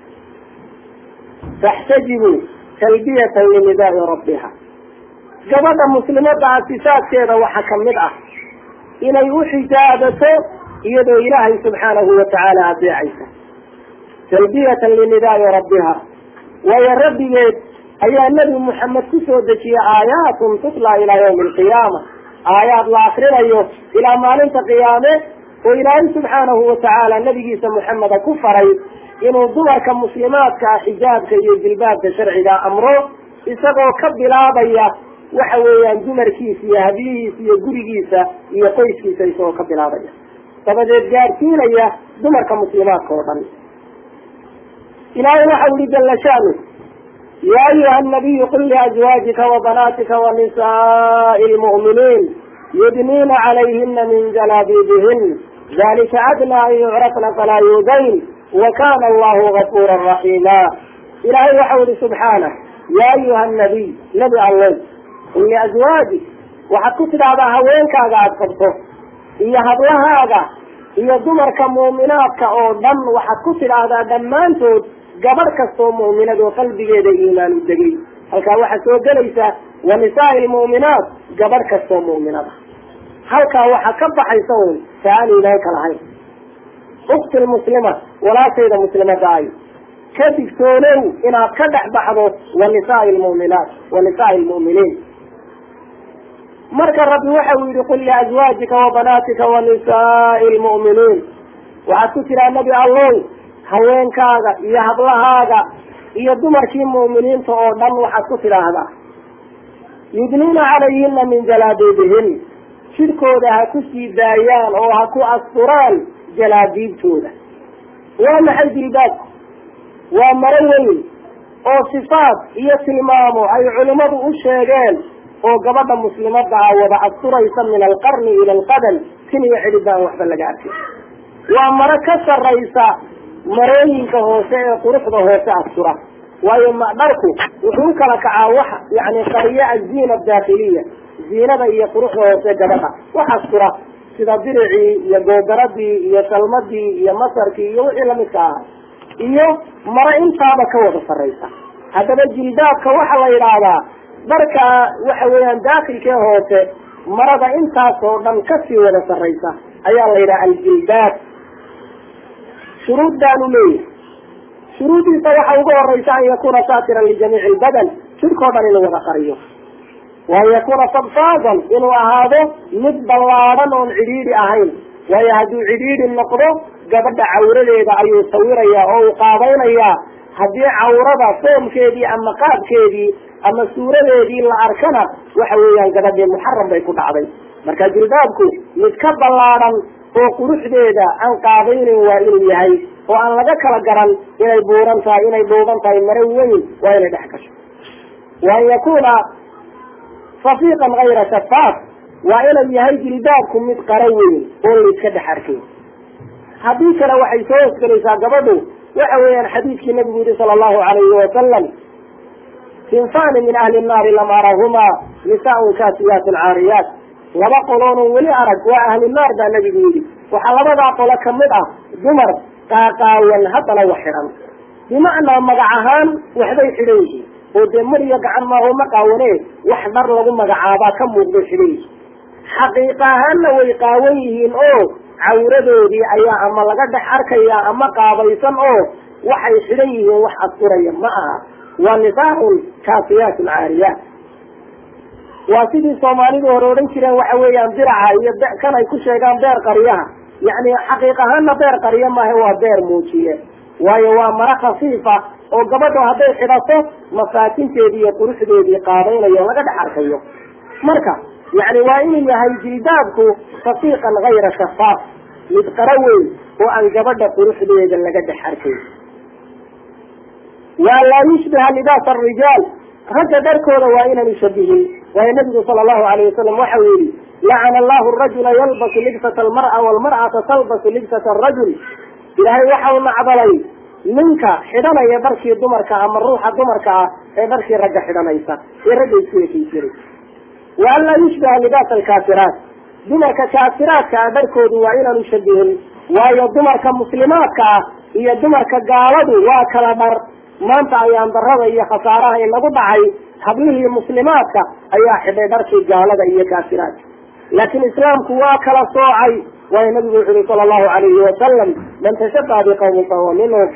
A: taxtajibu talbiyatan linidaai rabbiha gabadha muslimada ah sifaadkeeda waxaa kamid ah inay u xijaabato iyadoo ilaahay subxaanahu watacaala adeecaysa talbiyatan linidaai rabbiha waayo rabbigeed ayaa nebi moxamed kusoo dejiyey aayaatun tutla ilaa yawmi alqiyaama aayaad la akrinayo ilaa maalinta qiyaame oo ilaahay subxaanahu watacaala nabigiisa moxameda ku faray inuu dumarka muslimaadka ah xijaabka iyo jilbaabka sharciga amro isagoo ka bilaabaya waxa weeyaan dumarkiisa iyo habyihiisa iyo gurigiisa iyo qoyskiisa isagoo ka bilaabaya dabadeed gaadhsiinaya dumarka muslimaadka oo dhan ilaahay waxau yihi jala shanu ya ayuha nabiyu qul liazwaajika wabanaatika wanisaai lmu'miniin yudniina calayhina min jalaabibihin dalika adnaa an yucrafna falaa yuudayn wakana allahu gafuura raxiima ilaahay waxau yihi subxaanah ya ayuha nabiy nebi allow qul liazwaajik waxaad ku tidhaahdaa haweenkaaga aada qabto iyo hablahaaga iyo dumarka muuminaadka oo dhan waxaad ku tidhaahdaa dhammaantood gabadh kastoo mu'minad oo qalbigeeda iimaan u degay halkaa waxaa soo gelaysa wa nisaai lmu'minaat gabadh kastoo mu'minada halkaa waxaa ka baxaysa un ta aan iimaanka lahayn ukti lmuslima walaashayda muslimada ay ka digtoonow inaad ka dhex baxdo wa nisaai lmu'minaat wa nisaai lmu'miniin marka rabbi waxa uu yihi qul liazwaajika wabanaatika wanisaai lmu'miniin waxaad ku tiraa nebi allow haweenkaaga iyo hablahaaga iyo dumarkii mu'miniinta oo dhan waxaad ku tidhaahdaa yudniina calayhina min jalaabiibihin jidhkooda ha ku sii daayaan oo ha ku asturaan jalaabiibtooda waa maxay dilbaabku waa maro weyn oo sifaad iyo tilmaamo ay culimmadu u sheegeen oo gabadha muslimada ah wada asturaysa min alqarni ila alqadam tin iyo cidhib baan waxba laga arkin waa maro ka saraysa marooyinka hoose ee quruxda hoose astura waayo dharku wuxuu u kala kacaa wax yani qariya aziina daakiliya ziinada iyo quruxda hoose gabadha wax astura sida diricii iyo goodaradii iyo salmadii iyo masarkii iyo wixii lamidka ahaa iyo maro intaaba ka wada sarraysa haddaba jildaabka waxaa la yidhaahdaa dharka waxa weeyaan daakilkee hoose marada intaas oo dhan kasii wada sarraysa ayaa la yidhaha aljildaab shuruud baanu leeyahay shuruudiisa waxa ugu horeysa an yakuna saatiran lijamiici lbadan jidhkao dhan inuu wada qariyo waan yakuna sabsaasan inuu ahaado mid ballaadhan oon cidhiidhi ahayn waayo hadduu cidhiidhi noqdo gabadha cawradeeda ayuu sawirayaa oo uu qaabaynayaa haddii cawrada foomkeedii ama qaabkeedii ama suuradeedii la arkana waxa weeyaan gabadhii muxaram bay ku dhacday marka jilbaabku mid ka ballaadhan oo quruxdeeda aan qaabaynin waa inuu yahay oo aan laga kala garan inay buuran tahay inay dhuuban tahay maro weyn waa inay dhex gasho wa an yakuna safiiqan kayra shafaaf waa inuu yahay jilbaabku mid qaro weyn oo layska dhex arkay haddii kale waxay soo hosgelaysaa gabadhu waxa weeyaan xadiidkii nabigu yihi sala allahu alayhi wasalam sinfani min ahli nnaari lam arahumaa nisaaun kaasiyaatun caariyaat laba qoloonun weli arag waa ahli naar baa nabigu yidhi waxaa labadaa qolo kamid ah dumar qaaqaawan haddana wax xidhan bimacnaa magac ahaan waxbay xidhan yihiin oo dee mar iyo gacan maaho ma qaawane wax dhar lagu magacaabaa ka muuqday xidhan yihiin xaqiiqa ahaanna way qaawan yihiin oo cawradoodii ayaa ama laga dhex arkaya ama qaabaysan oo waxay xidhan yihiin wax asturaya ma aha waa nisaaun kaasiyaatun caariyaat waa sidii soomaalidu hore odhan jireen waxa weeyaan diraca iyo kan ay ku sheegaan beer qaryaha yacni xaqiiq ahaanna beer qaryo maaha waa beer muujiye waayo waa maro khafiifa oo gabadho hadday xidhato masaakinteedii iyo quruxdeedii qaabaynayo o laga dhex arkayo marka yani waa inuu yahay jilbaabku safiiqan kayra shafaaf mid qaro weyn oo aan gabadha quruxdeeda laga dhex arkayn waa laa yushbiha libaas arijaal ragga dharkooda waa inaanu shabihin waayo nabigu sala allahu alayh wasalam waxau yihi lacana allahu rajula yalbasu libsata almar'a walmar'ata talbasu libsata arajul ilaahay waxau nacdalay ninka xidhanaya dharkii dumarka ama ruuxa dumarka ah ee dharkii ragga xidhanaysa ee ragga isku ekeysiray wa an laa yushbiha libaas alkaafiraat dumarka kaafiraadka ah dharkoodu waa inaanu shabihin waayo dumarka muslimaadka ah iyo dumarka gaaladu waa kala dhar maanta ayaan darada iyo khasaaraha inagu dhacay hablihii muslimaadka ayaa xidhay dharkii gaalada iyo kaafiraadka laakiin islaamku waa kala soocay waayo nabigu wuxu uhi sala allahu alayhi wasalam man tashabaha biqawmin fahuwa minhum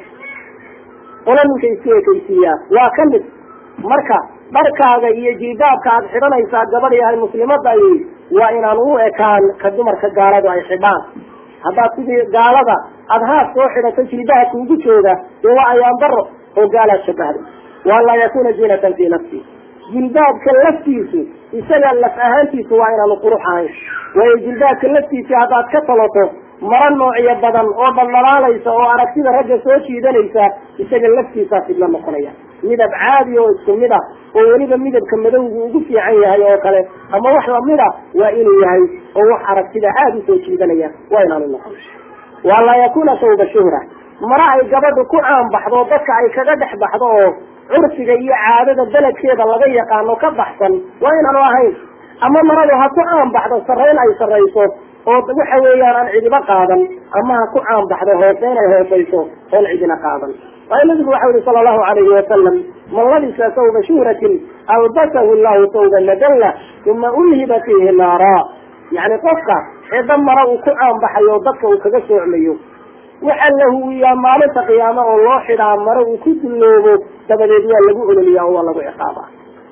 A: qola ninka isku ekeysiiyaa waa ka mid marka dharkaaga iyo jilbaabka aad xidhanaysaa gabadh yahay muslimada ay waa inaan u ekaan ka dumarka gaaladu ay xidhaan haddaad sidii gaalada aada haas soo xidhato jilbaha kuugu jooga dee waa ayaan daro oo gaalaad shabahday waan laa yakuna zinatan fii nafsi jilbaabka laftiisu isaga laf ahaantiisu waa inaanu qurux ahayn waayo jilbaabka laftiisi haddaad ka taloto maro noocyo badan oo dhaldhalaalaysa oo aragtida ragga soo jiidanaysa isaga laftiisaa fidla noqonaya midab caadi oo isku mid ah oo weliba midabka madowgu ugu fiican yahay oo kale ama wax lamid a waa inuu yahay oo wax aragtida aada usoo jiidanaya waa inaanu noqon waa laa yakuna sawba shuhra mara ay gabadhu ku caanbaxdo dadka ay kaga dhex baxdo oo curfiga iyo caadada beledkeeda laga yaqaano ka baxsan waa inaanu ahayn ama maradu ha ku caanbaxdo sarrayn ay sarrayso oo waxa weeyaan aan cidiba qaadan ama ha ku caanbaxdo hoose inay hoosayso oon cidina qaadan waayo nabigu waxau yihi sala allahu alayhi wasalam man labisa sawba shuhratin albasahu llahu sawba nadalla uma ulhiba fiihi naara yacni qofka cidda mara uu ku caanbaxayo o dadka uu kaga soocmayo waxaa la huwiyaa maalinta qiyaamo oo loo xidhaa mare uu ku dulloobo dabadeed waa lagu ololiyaa oo waa lagu ciqaaba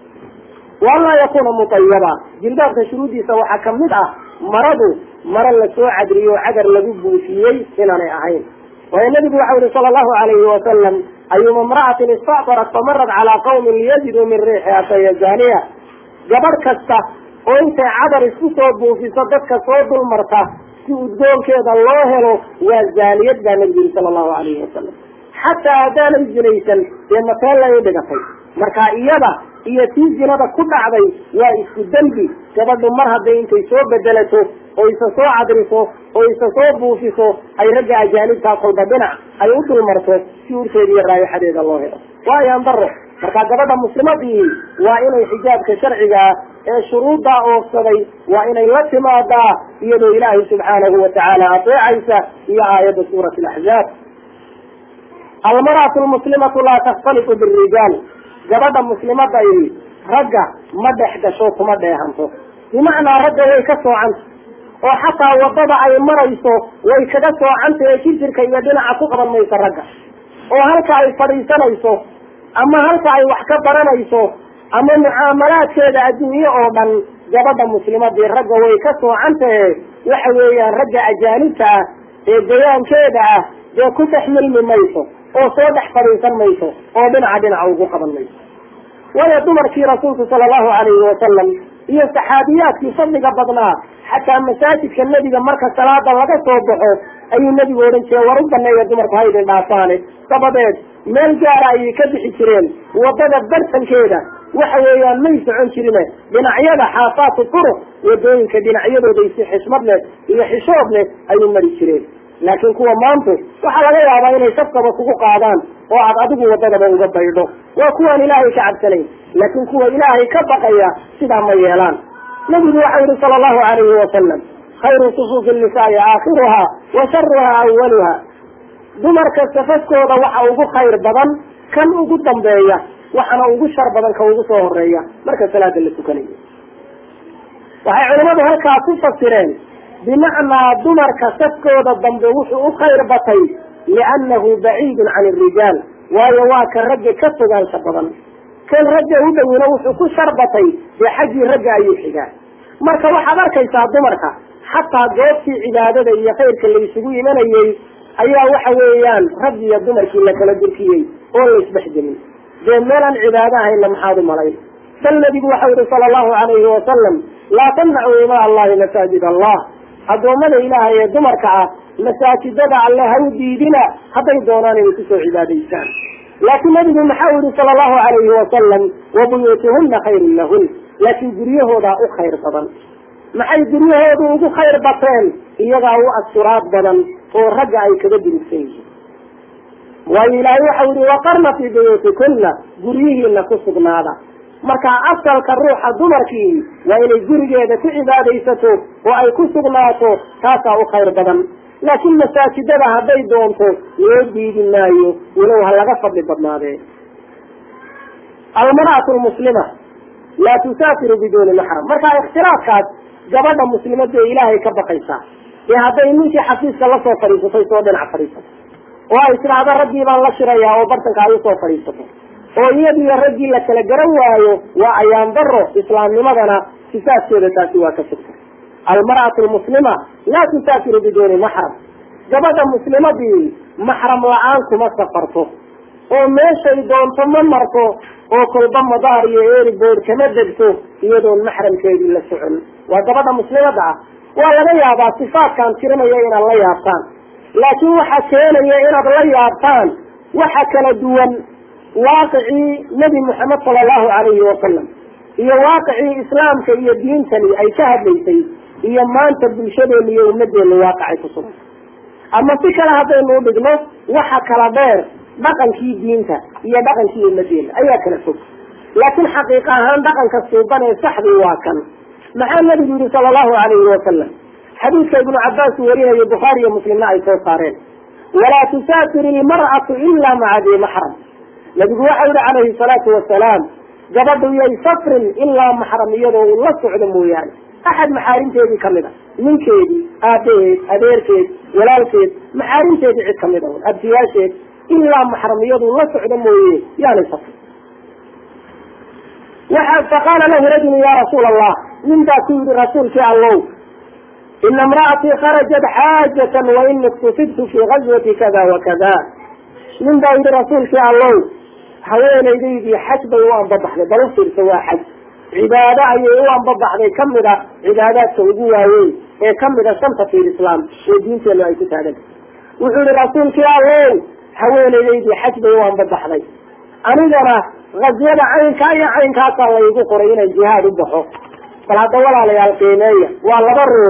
A: waan laa yakuna mutayaba jilbaabka shuruuddiisa waxaa kamid ah maradu mare lasoo cadriyo o cadar lagu buufiyey inaanay ahayn waayo nabigu waxau yihi sala allahu alayhi wasalam ayuma imra'atin istactarat famarat calaa qawmin liyajiduu min riixiha faya zaaniya gabadh kasta oo intay cadar isku soo buufiso dadka soo dulmarta si udgoonkeeda loo helo waa zaaniyad baa nabigu yihi sala allahu alayhi wasalam xataa haddaanay zinaysan dee mateellay u dhigatay marka iyada iyo tii zinada ku dhacday waa isku dembi gabadhu mar hadday intay soo bedelato oo isa soo cadriso oo isa soo buufiso ay ragga ajaanibtaa kolba dhinac ay u dulmarto si urteeda iyo raayaxadeeda loo helo waa ayaan daro marka gabadha muslimadii waa inay xijaabka sharcigaa ee shuruuddaa oofsaday waa inay la timaadaa iyadoo ilaahay subxaanahu watacaala ateecaysa iyo aayadda suurat alaxzaab almar'atu lmuslimatu laa takhtalitu birijaal gabadha muslimaday ragga ma dhex gasho kuma dheehanto bimacnaa ragga way ka soocanta oo xataa wadada ay marayso way kaga soocanta ee jirjirka iyo dhinaca ku qaban mayso ragga oo halka ay fadhiisanayso ama halka ay wax ka baranayso ama mucaamalaadkeeda adduunye oo dhan gabadha muslimadii ragga way ka soocantahe waxa weeyaan ragga ajaanibta ah ee dayaankeeda ah dee ku dhex milmi mayso oo soo dhex fadhiisan mayso oo dhinaca dhinaca ugu qaban mayso waayo dumarkii rasuulku sala allahu calayhi wasalam iyo saxaabiyaadkii fadliga badnaa xataa masaajidka nebiga marka salaada laga soo baxo ayuu nebigu odhan jiray war u baneeya dumarku haydin dhaafaane dabadeed meel gaara ayay ka bixi jireen wadada bartankeeda waxa weeyaan may socon jirine dhinacyada xaafaatu turuq wadooyinka dhinacyadooday si xishmad leh iyo xishood leh ayuu mari jireen laakiin kuwa maantu waxaa laga yaabaa inay safkaba kugu qaadaan oo aad adigu wadadaba uga baydho waa kuwaan ilaahay ka cabsanayn laakiin kuwa ilaahay ka baqaya sidaa ma yeelaan nabigu waxau yihi sala allahu alayhi wasalam khayru sufuufi nisaai aakhiruha wa sharuha awaluha dumarka safafkooda waxa ugu khayr badan kan ugu dambeeya waxaana ugu shar badan ka ugu soo horeeya marka salaada la tukanayo waxay culimadu halkaa ku fasireen bimacnaa dumarka safkooda dambe wuxuu u khayr batay liannahu baciidun can irijaal waayo waa ka ragga ka fogaansha badan kan ragga u dhowina wuxuu ku sharbatay dee xaggii ragga ayuu xigaa marka waxaad arkaysaa dumarka xataa goobtii cibaadada iyo khayrka la isugu imanayey ayaa waxa weeyaan rag iyo dumarkii la kala durkiyey oo la isdhexgelin dee meelaan cibaado ahayna maxaad u malayn bal nabigu waxau yihi sala allahu alayhi wasalam laa tamnacuu imaa allahi masaajid allah addoommada ilaahay ee dumarka ah masaajidada alle ha u diidina hadday doonaan inay kusoo cibaadaystaan laakiin nabigu maxau yihi sala allahu alayhi wasalam wa buyuutuhuna khayrun lahun laakiin guryahoodaa u khayr badan maxay guryahoodu ugu khayr bateen iyagaa u asturaad badan oo ragga ay kaga durugsan yihiin waayo ilaahay waxau yihi waqarna fii buyuutikunna guryihiina ku sugnaada marka asalka ruuxa dumarkii waa inay gurigeeda ku cibaadaysato oo ay ku sugnaato taasaa u khayr badan laakiin masaajidada hadday doonto loo diidi maayo walow ha laga fadli badnaadee almar'atu lmuslima laa tusaafiru biduuni maxram marka ikhtilaafkaas gabadha muslimada ee ilaahay ka baqaysaa ee hadday ninkii xafiiska lasoo fadhiisatay soo dhinac fadhiisato oo ay tidhaahdo raggii baan la shirayaa oo bartanka ay usoo fadhiisato oo iyadiyo raggii la kala garan waayo waa ayaan daro islaamnimadana sifaaskeeda taasi waa ka sugta almar'atu lmuslima laa tusaafiru biduuni maxram gabadha muslimadii maxram la-aan kuma safarto oo meeshay doonto ma marto oo kolba madaar iyo eribood kama degto iyadoon maxramkeedii la socon waa gabadha muslimada ah waa laga yaabaa sifaatkaan tirinaya inaad la yaabtaan laakiin waxa keenaya inaad la yaabtaan waxa kala duwan waaqicii nebi moxamed sala allahu calayhi wasalam iyo waaqicii islaamka iyo diintani ay ka hadlaysay iyo maanta bulshadeena iyo ummadeena waaqicay ku sugan ama si kale haddaynu udhigno waxa kala dheer dhaqankii diinta iyo dhaqankii ummadeena ayaa kala fog laakiin xaqiiqa ahaan dhaqanka suuban ee saxdii waa kan maxaa nabigu yihi sala allahu alayhi wasalam xadiidka ibnu cabaas uu warinayo bukhaari iyo muslimna ay soo saareen walaa tusaafir ilmar'atu ila maca dii maxram nabigu waxau yihi calayhi salaatu wasalaam gabadhu yay safrin ilaa maxram iyadoo uu la socdo mooyaane axad maxaarimteedii kamid a ninkeedii aabaheed adeerkeed walaalkeed maxaarimteedii cid kamid a abtiyaasheed ilaa maxram iyaduu la socdo mooye yaanay safrin waxa faqaala lahu rajulu ya rasuula allah nin baa ku yihi rasuulkii allow ina imra'atii kharajat xaajatan wa ini iktufidtu fii gazwati kada wa kada nin baa yihi rasuulkii allow haweenaydaydii xaj bay u anbabaxday bal u fiirsa waa xaj cibaado ayay u anbabaxday kamid a cibaadaadka ugu waaweyn ee kamid a shanta fi lislaam ee diinteenu ay ku taaganta wuxuu yihi rasuulkii allow haweenaydaydii xaj bay u anbabaxday anigana ghazyada caynkaa iyo caynkaasaa laygu qoray inaan jihaad u baxo bal hadda walaalayaal qiimeeya waa laba ruux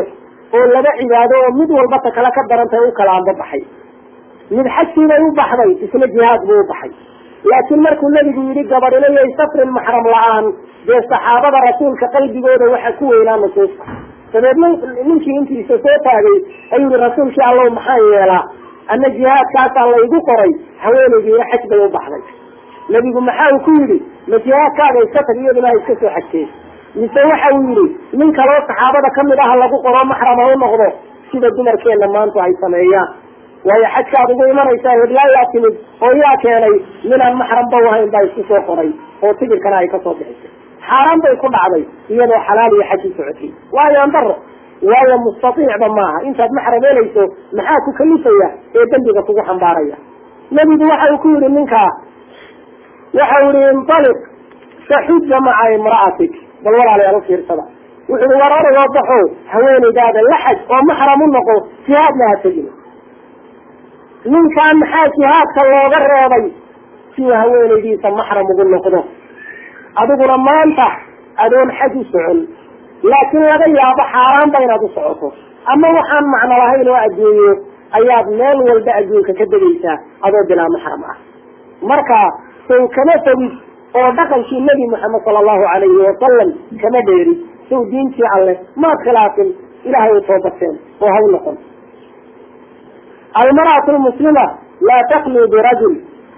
A: oo laba cibaado oo mid walba ta kale ka darantay u kala anbabaxay mid xajkiibay u baxday isna jihaad buu u baxay laakiin markuu nebigu yidhi gabadhinayay safrin maxram la-aan dee saxaabada rasuulka qalbigooda waxa ku weynaa nusuusta dabeed ninkii intiisa soo taagay ayuu yihi rasuulkii allow maxaan yeelaa ana jihaadkaasaa laygu qoray haweenaydiina xaj bay u baxday nebigu maxa uu ku yidhi ma jihaadkaaga iska tag iyaduna ha iska soo xajteen mise waxa uu yidhi nin kaloo saxaabada kamid aha lagu qoro maxram ha u noqdo sida dumarkeenna maanta ay sameeyaan waayo xajkaad ugu imanaysaa heblaayaa timid oo yaa keenay ninaan maxramba u ahayn baa isku soo qoray oo tigirkana ay kasoo bixisay xaaraan bay ku dhacday iyadoo xalaal iyo xaj u socotay waayo andaro waayo mustaiicba maaha intaad maxram helayso maxaa ku kalifaya ee dembiga kugu xambaaraya nebigu waxa uu ku yihi ninkaa waxa u yihi intaliq faxuja maca imra'atik bal walaalayaal ufiirsada wuxu uhi war oragoo baxo haweenaydaada la xaj oo maxram u noqo jihaadna ha tegin ninkaan maxaa jihaadka looga reebay si uu haweenaydiisa maxram ugu noqdo adiguna maanta adoon xaj u socon laakiin laga yaabo xaaraanba inaad u socoto ama waxaan macno lahayn oo adduunyo ayaad meel walba adduunka ka degaysaa adoo bilaa maxram ah marka sow kama fogid oo dhaqankii nebi moxamed sala allahu calayhi wasalam kama dheerid sow diintii alleh maad khilaafin ilahay u toobateen oo ha u noqon almarأaة lmuslima laa taklu birajul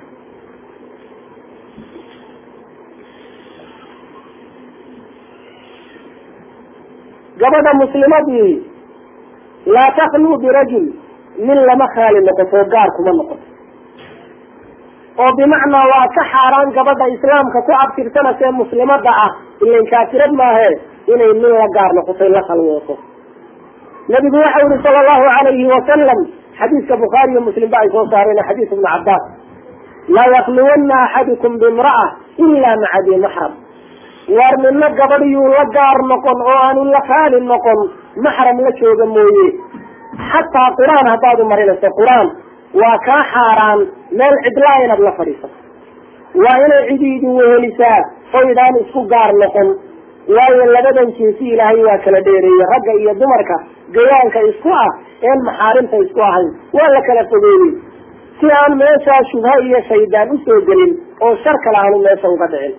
A: gabadha muslimadii laa taklu birajul nin lama khaali noqoto gaar kuma noqoto oo bimacnaa waa ka xaaraan gabadha islaamka ku abtirsanasee muslimada ah ilan kaafirad maahe inay nin la gaar noqoto la khalwooto nabigu waxa yihi sala allahu alayhi wasalam xadiiska bukhaari iyo muslim ba ay soo saareen xadiis ibnu cabbaas laa yakluwanna axadukum bimra'a ila maca di maxram waar nina gabadhiyuu la gaar noqon oo aanu la kaali noqon maxram la jooga mooye xataa qur-aan haddaad u marinayso qur-aan waa kaa xaaraan meel cidlaa inaad la fadhiisato waa inay cidi idin wehelisaa oydaan isku gaar noqon waayo labadan jinsi ilaahay waa kala dheereeyey ragga iyo dumarka gayaanka isku ah een maxaarimta isku ahayn waa la kala fogeeyey si aan meeshaa shubha iyo shaydaan usoo gelin oo shar kale aanu meesha uga dhicin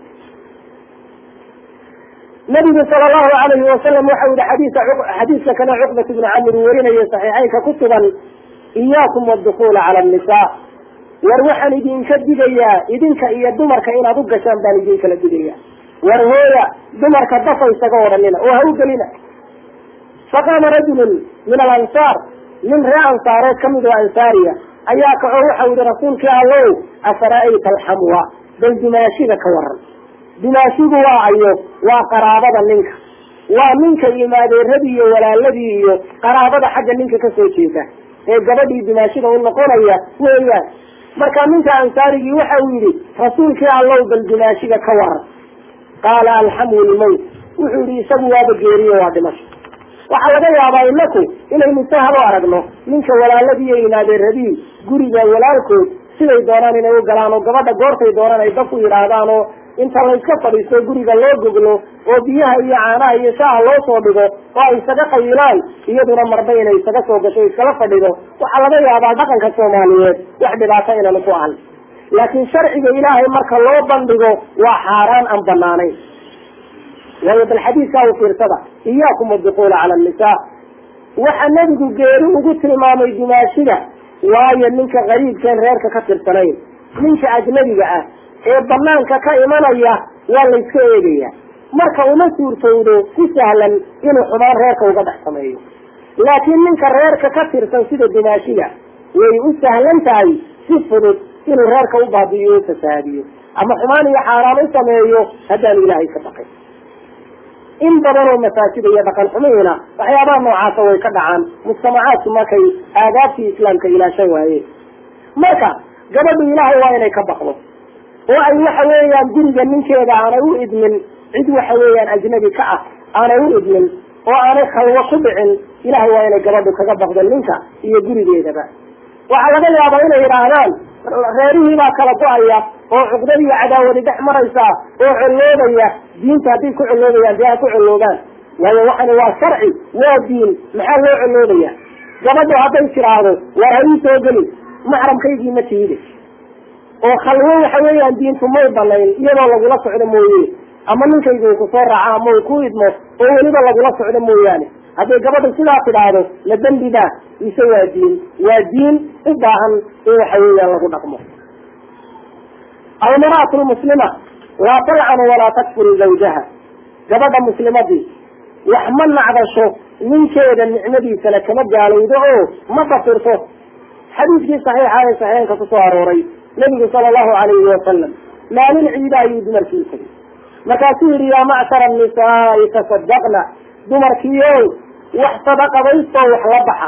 A: nabigu sala allahu alayhi wasalam waxa yihi xadiisa xadiiska kana cuqbat ibnu camir uu warinayo saxiixeynka ku sugan iyaakum wadukula cala annisaa war waxaan idinka digayaa idinka iyo dumarka inaad u gashaan baan idinkala digaya war hooya dumarka dafa isaga odhanina oo ha u gelina faqaama rajulun min alansaar nin ree ansaareed kamid oo ansaariya ayaa kaco waxa yihi rasuulkii allow afara'ayta alxamwa bal dimaashida ka waran dimaashigu waa ayo waa qaraabada ninka waa ninka imaadeeradii iyo walaaladii iyo qaraabada xagga ninka kasoo jeeda ee gabadhii dimaashida u noqonaya weeyaan marka ninka ansaarigii waxa uu yihi rasuulkii allow bal dimaashiga ka waran qaala alxamu lmowt wuxuu yihi isagu waaba geeriyo waa dhimasho waxaa laga yaabaa inaku inaynu sahal u aragno ninka walaaladii iyo imaadeeradii guriga walaalkood siday doonaan inay u galaan oo gabadha goortay doonaan ay daf u yidhaahdaan oo inta layska fadhiisto guriga loo goglo oo biyaha iyo caanaha iyo shaaha loo soo dhigo oo ay isaga qayilaan iyaduna marba inay isaga soo gasho iskala fadhido waxaa laga yaabaa dhaqanka soomaaliyeed wax dhibaato inanu ku ahan laakiin sharciga ilaahay marka loo bandhigo waa xaaraan aan banaanayn waayo bal xadiiskaa u fiirsada iyaakum adukula cala annisaa waxa nebigu geeri ugu tilmaamay dimaashida waayo ninka qariibkeen reerka ka tirsanayn ninka ajnabiga ah ee banaanka ka imanaya waa layska eegaya marka uma suurtowdo si sahlan inuu xumaan reerka uga dhex sameeyo laakiin ninka reerka ka tirsan sida dimaashiga way u sahlan tahay si fudud inuu reerka u baabi'iyo o fasahaadiyo ama xumaan iyo xaaraan u sameeyo haddaanu ilaahay ka baqay in badan oo masaajida iyo dhaqan xumihiina waxyaabaha noocaasa way ka dhacaan mujtamacaadku markay aadaabtii islaamka ilaashan waayeen marka gabadhu ilaahay waa inay ka baqdo oo ay waxa weeyaan guriga ninkeeda aanay u idmin cid waxa weeyaan ajnabi ka ah aanay u idmin oo aanay khalwo ku dhicin ilahay waa inay gabadhu kaga baqdo ninka iyo gurigeedaba waxaa laga yaabaa inay yidhaahdaan reerihii baa kala go-aya oo cuqdad iyo cadaawadi dhex maraysa oo colloobaya diinta hadday ku colloobayaan dee ha ku colloobaan waayo waxani waa sharci waa diin maxaa loo coloobaya gabadhu hadday tiraahdo waar ha ii soo gelin maxramkaygii ma tiide oo khalwo waxa weeyaan diintu may banayn iyadoo lagula socdo mooye ama ninkaygu uu kusoo raaco ama uu ku idmo oo weliba lagula socdo mooyaane hadday gabadhu sidaa tidhaahdo la dembibaa ise waa diin waa diin u baahan in waxa weeyaan lagu dhaqmo almaraatu lmuslima laa talcanu walaa takfuru zawjaha gabadha muslimadii wax ma nacdasho ninkeeda nicmadiisana kama gaalowdo oo ma kafirto xadiiskii saxiixa ee saxiixeynka kusoo arooray nabigu sala allahu alayhi wasalam maalin ciida ayuu dumarkii tegay markaasuu yihi yaa macshara nisaai tasadaqna dumarkiio wax sadaqadaystoo wax la baxa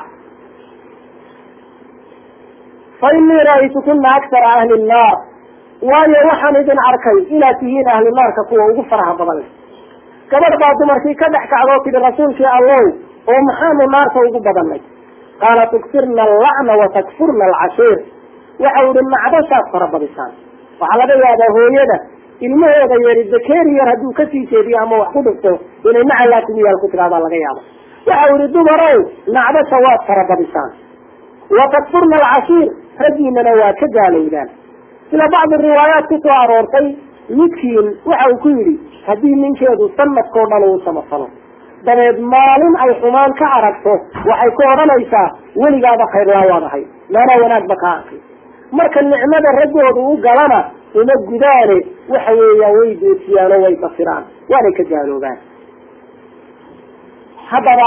A: fa inii ra'aytukuna aktara ahli nnaar waayo waxaan idin arkay inaad tihiin ahli naarka kuwa ugu faraha badan leh gabadh baa dumarkii ka dhex kacdoo tidhi rasuulkii allow oo maxaanu naarta ugu badannay qaala tukfirna allacna wa takfurna alcashiir waxa ihi nacdashaad farabadisaan waxaa laga yaabaa hooyada ilmahooda yari bakeeri yar hadduu kasii jeediyo ama wax ku dhigto inay nacalaa kugu yaal ku tidhahdaa laga yaaba waxa ihi dumarow nacdasha waad farabadisaan wa takfurna alcashiir raggiinana waa ka gaalowdaan sida bacdi riwaayaat kusoo aroortay midkiin waxa uu ku yidhi haddii ninkeedu sanadkao dhan uu samafalo dabeed maalin ay xumaan ka aragto waxay ku odhanaysaa weligaaba khayrlaa waad ahay maanaa wanaagba kaa arkay marka nicmada raggooda u galana uma gudaane waxa weeyaan way doosiyaan oo way basiraan waanay ka gaaloobaan haddaba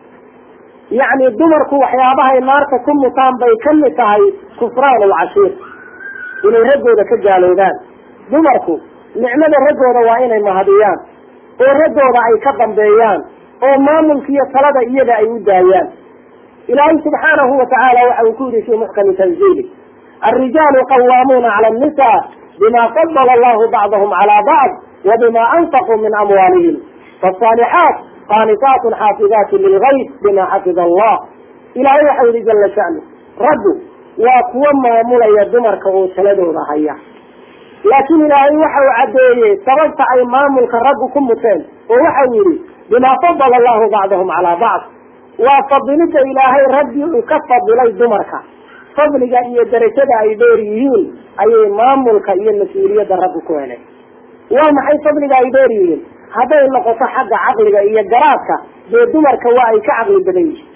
A: yacni dumarku waxyaabahay naarta ku mutaan bay kamid tahay kufraan alcashiir inay raggooda ka gaaloobaan dumarku nicmada raggooda waa inay mahadiyaan oo raggooda ay ka dambeeyaan oo maamulka iyo talada iyaga ay u daayaan ilaahay subxaanahu watacaala waxa uu ku yihi fii muxkami tanziili alrijaalu qawaamuuna cala annisa bima fadala allahu bacdahum cala bacd wa bima anfaquu min amwaalihim faasaalixaat qaanitaatun xaafidaatun lilgayb bima xafida allah ilaahay waxau yihi jala sha'nu raggu waa kuwa maamulaya dumarka oo taladooda haya laakiin ilaahay waxa uu caddeeyey sababta ay maamulka raggu ku muteen oo waxau yihi bima fadala allahu bacdahum calaa bacd waa fadilida ilaahay raggii uu ka fadilay dumarka fadliga iyo darajada ay dheer yihiin ayay maamulka iyo mas-uuliyadda raggu ku heleen waa maxay fadliga ay dheer yihiin hadday noqoto xagga caqliga iyo garaadka dee dumarka waa ay ka caqli badan yihiin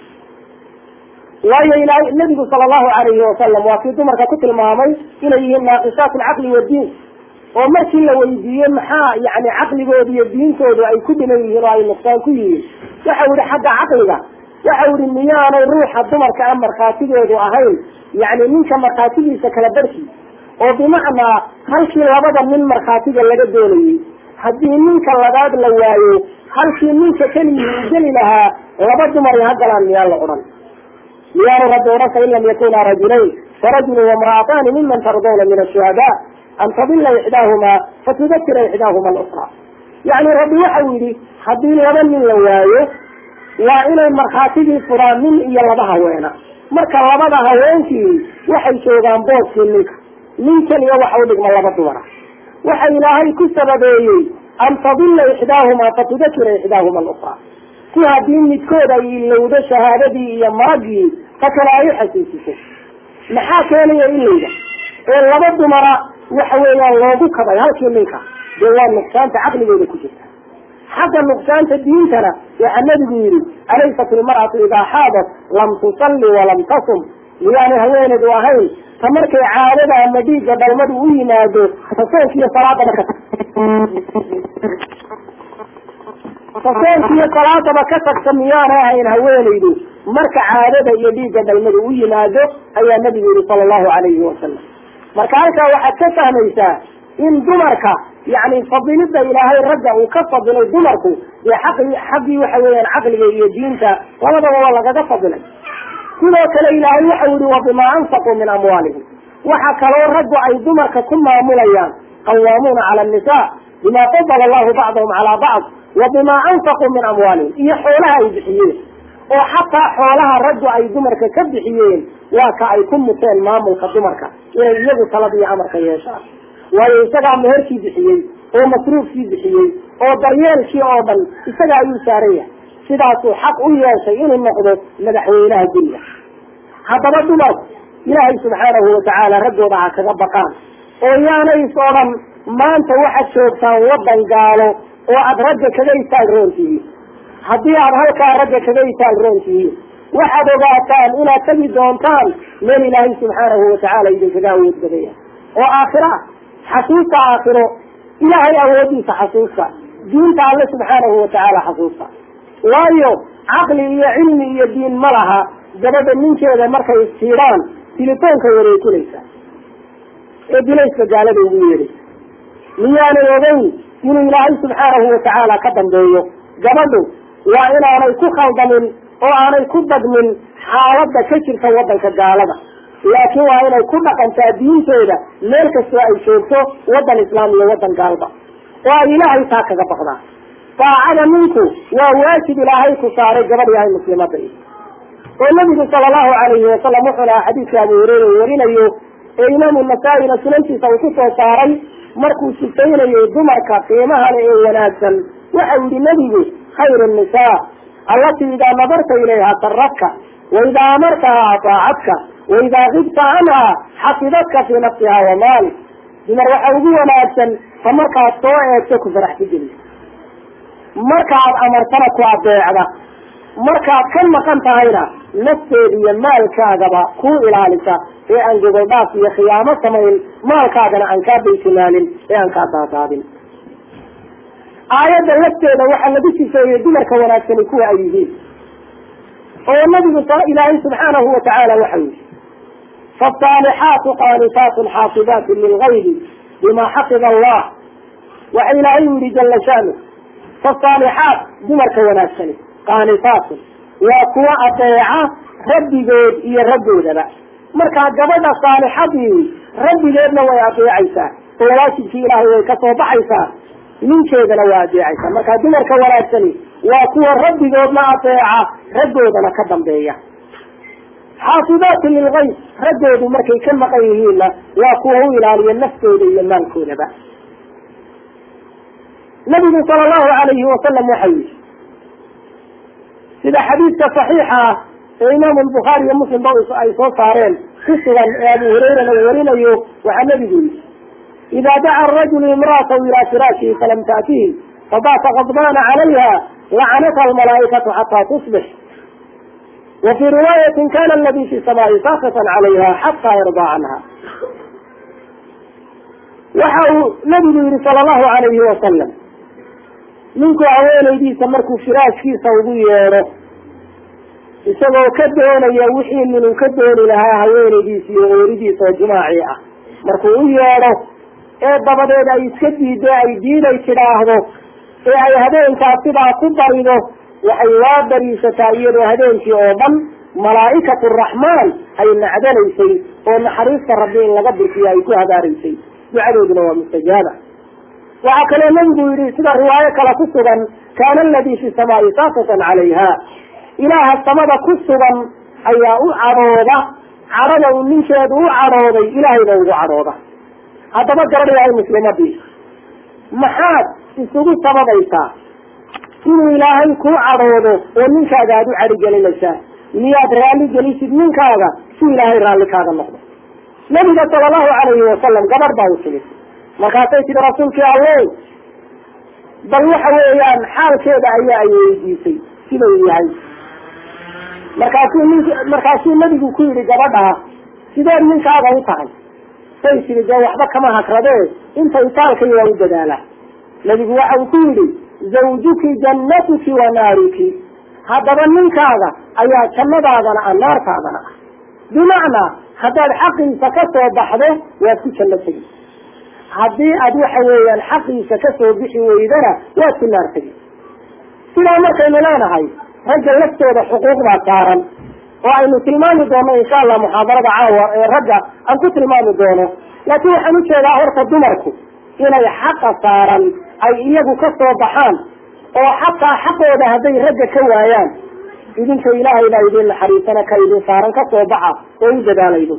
A: waayo ilahay nabigu sala allahu alayhi wasalam waa kii dumarka ku tilmaamay inay yihiin naaqisaat alcaqli wadiin oo markii la weydiiyey maxaa yani caqligooda iyo diintoodu ay ku dhiman yihiin oo ay nuqsaan ku yihiin waxau yihi xagga caqliga waxau yihi miyaanay ruuxa dumarka a markhaatigeedu ahayn yani ninka markhaatigiisa kala barki oo bimacnaa halkii labada nin markhaatiga laga doonayey haddii ninka labaad la waayo halkii ninka keligii uu geli lahaa laba dumari ha galaan miyaa la odhan miyaanu rabbi odhan fain lam yakuna rajulayn farajulu wamra'ataani miman tardawna min ashuhadaa an tadila ixdaahumaa fatudakira ixdaahuma alukra yacni rabbi waxau yidhi haddii laba nin la waayo waa inay markhaatigii furaan nin iyo laba haweena marka labada haweenkii waxay joogaan booskii ninka nin keliya waxa u dhigma laba dumara waxa ilaahay ku sababeeyey an tadila ixdaahumaa fatudakira ixdaahuma alukra si haddii midkood ay ilowdo shahaadadii iyo maragii ta kale ay uxasuusiso maxaa keenaya ilayda ee laba dumara waxa weeyaan loogu kabay halkii ninka dee waa nuqsaanta caqligooda ku jirta xagga nuqsaanta diintana waxaa nabigu yihi alaysat ilmar'atu idaa xaadat lam tusalli walam tasum miyaanay haweeneedu ahayn ta markay caadada ama dhiigga dhalmadu u yimaado ta soonkiiyo salaadaba ka ta soonkiiyo salaadaba ka tagta miyaanay ahayn haweeneydu marka caadada iyo dhiigga dhalmadu u yimaado ayaa nabigu yihi sala allahu alayhi wasalam marka halkaa waxaad ka fahmaysaa in dumarka yani fadilida ilaahay ragga uu ka fadilay dumarku dee aqi xaggii waxa weeyaan caqliga iyo diinta labadaba waa lagaga fadilay sidoo kale ilaahay waxau yihi wa bimaa anfaquu min amwaalihim waxa kaloo raggu ay dumarka ku maamulayaan qawaamuuna cala annisa bima fadala allahu bacdahum calaa bacd wa bimaa anfaquu min amwaalihim iyo xoolaha ay bixiyeen oo xataa xoolaha raggu ay dumarka ka bixiyeen waa ka ay ku muteen maamulka dumarka inay iyagu talada iyo amarka yeeshaan waayo isagaa meherkii bixiyey oo masruufkii bixiyey oo daryeelkii oo dhan isaga ayuu saaran yahay sidaasuu xaq u yeeshay inuu noqdo madaxweynaha guriga haddaba dumarku ilaahay subxaanahu watacaala raggooda ha kaga baqaan oo yaanay is odhan maanta waxaad joogtaan waddan gaalo oo aada ragga kaga itaal roon tihiin haddii aada halkaa ragga kaga itaal roon tihiin waxaad ogaataan inaad tegi doontaan meel ilaahay subxaanahu watacaala idinkaga awood badaya oo aakhira xasuusta aakhiro ilaahay awoodiisa xasuusta diinta alle subxaanahu watacaala xasuusta waayo caqli iyo cilmi iyo diin ma laha gabadha ninkeeda markay istiidhaan tilitoonka wareejinaysa ee bilayska gaalada ugu yeedhaysa miyaanay ogeyn inuu ilaahay subxaanahu watacaala ka dambeeyo gabadhu waa inaanay ku khaldamin oo aanay ku dagmin xaaladda ka jirta waddanka gaalada laakiin waa inay ku dhaqantaa diinteeda meel kastoo ay joogto waddan islaam iyo waddan gaalba oo ay ilaahay taa kaga baqdaa daacada ninku waa waajib ilaahay ku saaray gabadh yahay muslimada oo nabigu sala allahu alayhi wasalam wuxuu lahaa xadiidka abu hureyra uu warinayo ee imaamu nasaa-ina sunantiisa uu ku soo saaray markuu sifaynayo dumarka qiimaha le ee wanaagsan waxau yihi nebigu khayru nisaa allatii idaa nadarta ilayha saradka waidaa amartaha ataacadka waidaa kibta canha xafidadka fii nafsiha wa maalik dumar waxa ugu wanaagsan ta markaad soo eegto ku faraxsi geliso markaad amartana ku adeecda markaad ka maqan tahayna nafteeda iyo maalkaagaba kuu ilaalisa ee aan gogoldhaaf iyo khiyaamo samayn maalkaagana aan kaa baytilaalin ee aan kaa daadaadin aayadda lafteeda waxaa lagu sifeeyey dumarka wanaagsani kuwa ay yihiin oo nabigu ilaahay subxaanahu watacaala waxau yihi faasaalixaatu qaanitaatun xaafidaatu lilgaybi bima xafida allah waxa ilaahay u yihi jala shanu faasaalixaat dumarka wanaagsani qaanitaatun waa kuwa adeeca rabbigood iyo raggoodaba markaa gabadha saalixadii rabbigeedna way adeecaysaa oo waajibkii ilaahay way ka soo baxaysaa ninkeedana waa adeecaysaa markaa dumarka wanaagsani waa kuwa rabbigoodna adeeca raggoodana ka dambeeya xaafidaatu lilgayb raggoodu markay ka maqan yihiinna waa kuwa u ilaaliya naftooda iyo maalkoodaba nabigu sala allahu alayhi wasalam waxau yihi sida xadiidka saxiixa ah ee imaamu lbukhaari iyo muslim ba ay soo saareen ku sugan ee abu hurayrana uu warinayo waxaa nabigu yihi ida daca arajulu imra'atahu ilaa firaashihi falam taatihi fabata qadbana calayha lacanatha almalaa'ikatu xataa tusbix wa fii riwaayatin kana aladi fi samaa'i saakatan calayha xataa yardaa canha waxa uu nabigu yihi sala allahu alayhi wasalam ninku haweenaydiisa markuu firaashkiisa ugu yeedho isagoo ka doonaya wixii minuu ka dooni lahaa haweenaydiisa iyo ooridiisa oo jimaacii ah markuu u yeedho ee dabadeed ay iska diido ay diiday tidhaahdo ee ay habeenkaa sidaa ku barido waxay waa bariisataa iyadoo habeenkii oo dhan malaa'ikatu raxmaan ay nacdanaysay oo naxariista rabbi in laga burkiyo ay ku habaaraysay ducadooduna waa mustajaaba waxaa kaloo nabigu yihi sida riwaayo kale ku sugan kaana aladii fi samaa'i saakatan calayha ilaaha samada ku sugan ayaa u cadhooda cadhada uu ninkeedu u cadhooday ilaahayba ugu cadhooda haddaba gabadh yahay muslimadii maxaad isugu sababaysaa inuu ilaahay kuu cadhoodo oo ninkaaga aada u cadhigelinaysaa miyaad raalli gelisid ninkaaga si ilaahay raalli kaaga noqdo nabiga sala allahu calayhi wasalam gabadh baa u timid markaasay tihi rasuulkii allow bal waxa weeyaan xaalkeeda ayaa ay weydiisay sidau yahay markaasuu nink markaasuu nabigu ku yihi gabadhaa sideed ninkaaga u tahay say tihi dee waxba kama hakradee inta itaalkay waa u dadaalaa nabigu waxa uu ku yidhi zawjuki jannatuki wa naaruki haddaba ninkaaga ayaa jannadaadana ah naartaadana ah bimacnaa haddaad xaqiisa ka soo baxdo waad ku janno tegi haddii aad waxa weeyaan xaqiisa ka soo bixi weydana waad ku naar tegi sidaa markaynu leenahay ragga laftooda xuquuqdaa saaran oo aynu tilmaami doono insha allah muxaadarada caawa ee ragga aan ku tilmaami doono laakiin waxaan ujeedaa horta dumarku inay xaqa saaran ay iyagu ka soo baxaan oo xataa xaqooda hadday ragga ka waayaan idinka ilaahay baa idin naxariisana ka idin saaran ka soo baxa oo u dadaalaydo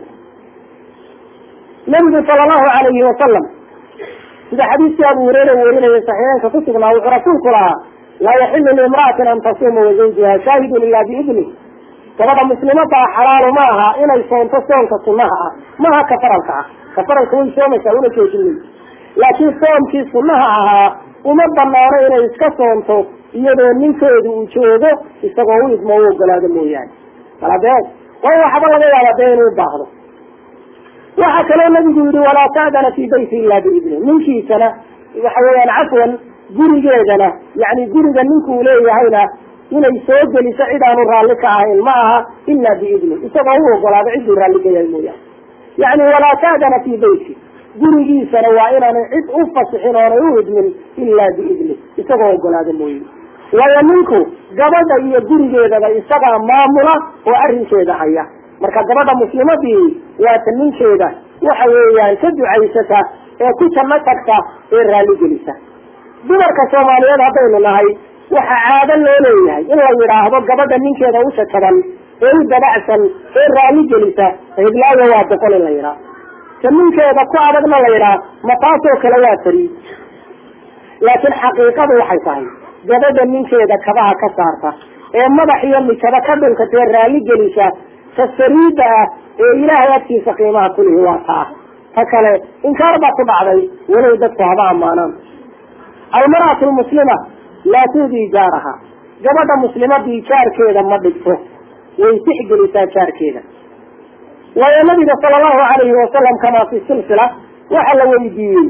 A: nabigu sala allahu calayhi wasalam sida xadiiskii abu hureyra uu warinayay saxiixeynka ku sugnaa wuxuu rasuulku lahaa laa yaxilu liimra'atin an tasuuma wazawjuha shaahidun ila biidni gabadha muslimadaa xalaalu ma aha inay soonto soonka sunaha ah maaha ka faralka ah ka faralka way soomaysaa una joojinay laakiin soomkii sunaha ahaa uma banaano inay iska soonto iyadoo ninkeedu uu joogo isagoo u idmo u ogolaado mooyaane maladeed waayo waxba laga yaaba dee inuu baahdo waxaa kaloo nabigu yihi walaa ta'dana fi bayti ila biidni ninkiisana waxa weeyaan cafwan gurigeedana yani guriga ninkuu leeyahayna inay soo geliso cid aanu raalli ka ahayn ma aha ila biidni isagoo u ogolaado cidduu raalli ka yahay mooyaane yani walaa ta'dana fi beyti gurigiisana waa inaanay cid u fasixin oonay u idmin ila biidni isagoo ogolaado mooye waayo ninku gabadha iyo gurigeedaba isagaa maamula oo arrinkeeda haya marka gabadha muslimadii waata ninkeeda waxa weeyaan ka ducaysata ee ku janno tagta ee raalli gelisa dumarka soomaaliyeed haddaynu nahay waxa caado loo leeyahay in la yidhaahdo gabadha ninkeeda u shakaban ee u dabacsan ee raalli gelisa hiblaayo waa boqol in la yidhaah ta ninkeeda ku adagna la yidhaah ma taasoo kale waa tari laakiin xaqiiqadu waxay tahay gabadha ninkeeda kabaha ka saarta ee madax iyo mikaba ka dhunkatee raalli gelisa ta sariida ah ee ilaahay agtiisa qiimaha kulihi waa taa ta kale inkaar baa ku dhacday walow dadku haba ammaanaan almar'atu lmuslima laa tuudii jaaraha gabadha muslimadii jaarkeeda ma dhigto way tixgelisaa jaarkeeda waayo nabiga sala allahu alayhi wasalam kamaa fi silsila waxa la weydiiyey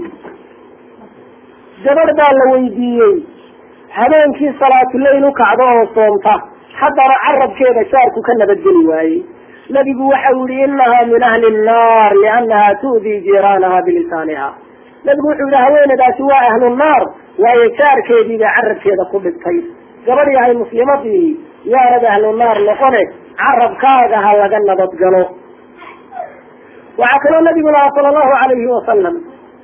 A: gabadh baa la weydiiyey habeenkii salaatuleyl u kacdo oo soomta haddana carabkeeda jaarku ka nabadgeli waayey nabigu waxa u yihi inaha min ahli nnaar liannaha tu'dii jiiraanaha bilisaaniha nabigu wuxuu yihi haweenadaasi waa ahlu naar waayo jaarkeedii bay carabkeeda ku dhigtay gabadh yahay muslimadii yaanad ahlu naar noqone carabkaaga ha laga nabadgalo waxaa kaloo nabigu lahaa sala allahu alayhi wasalam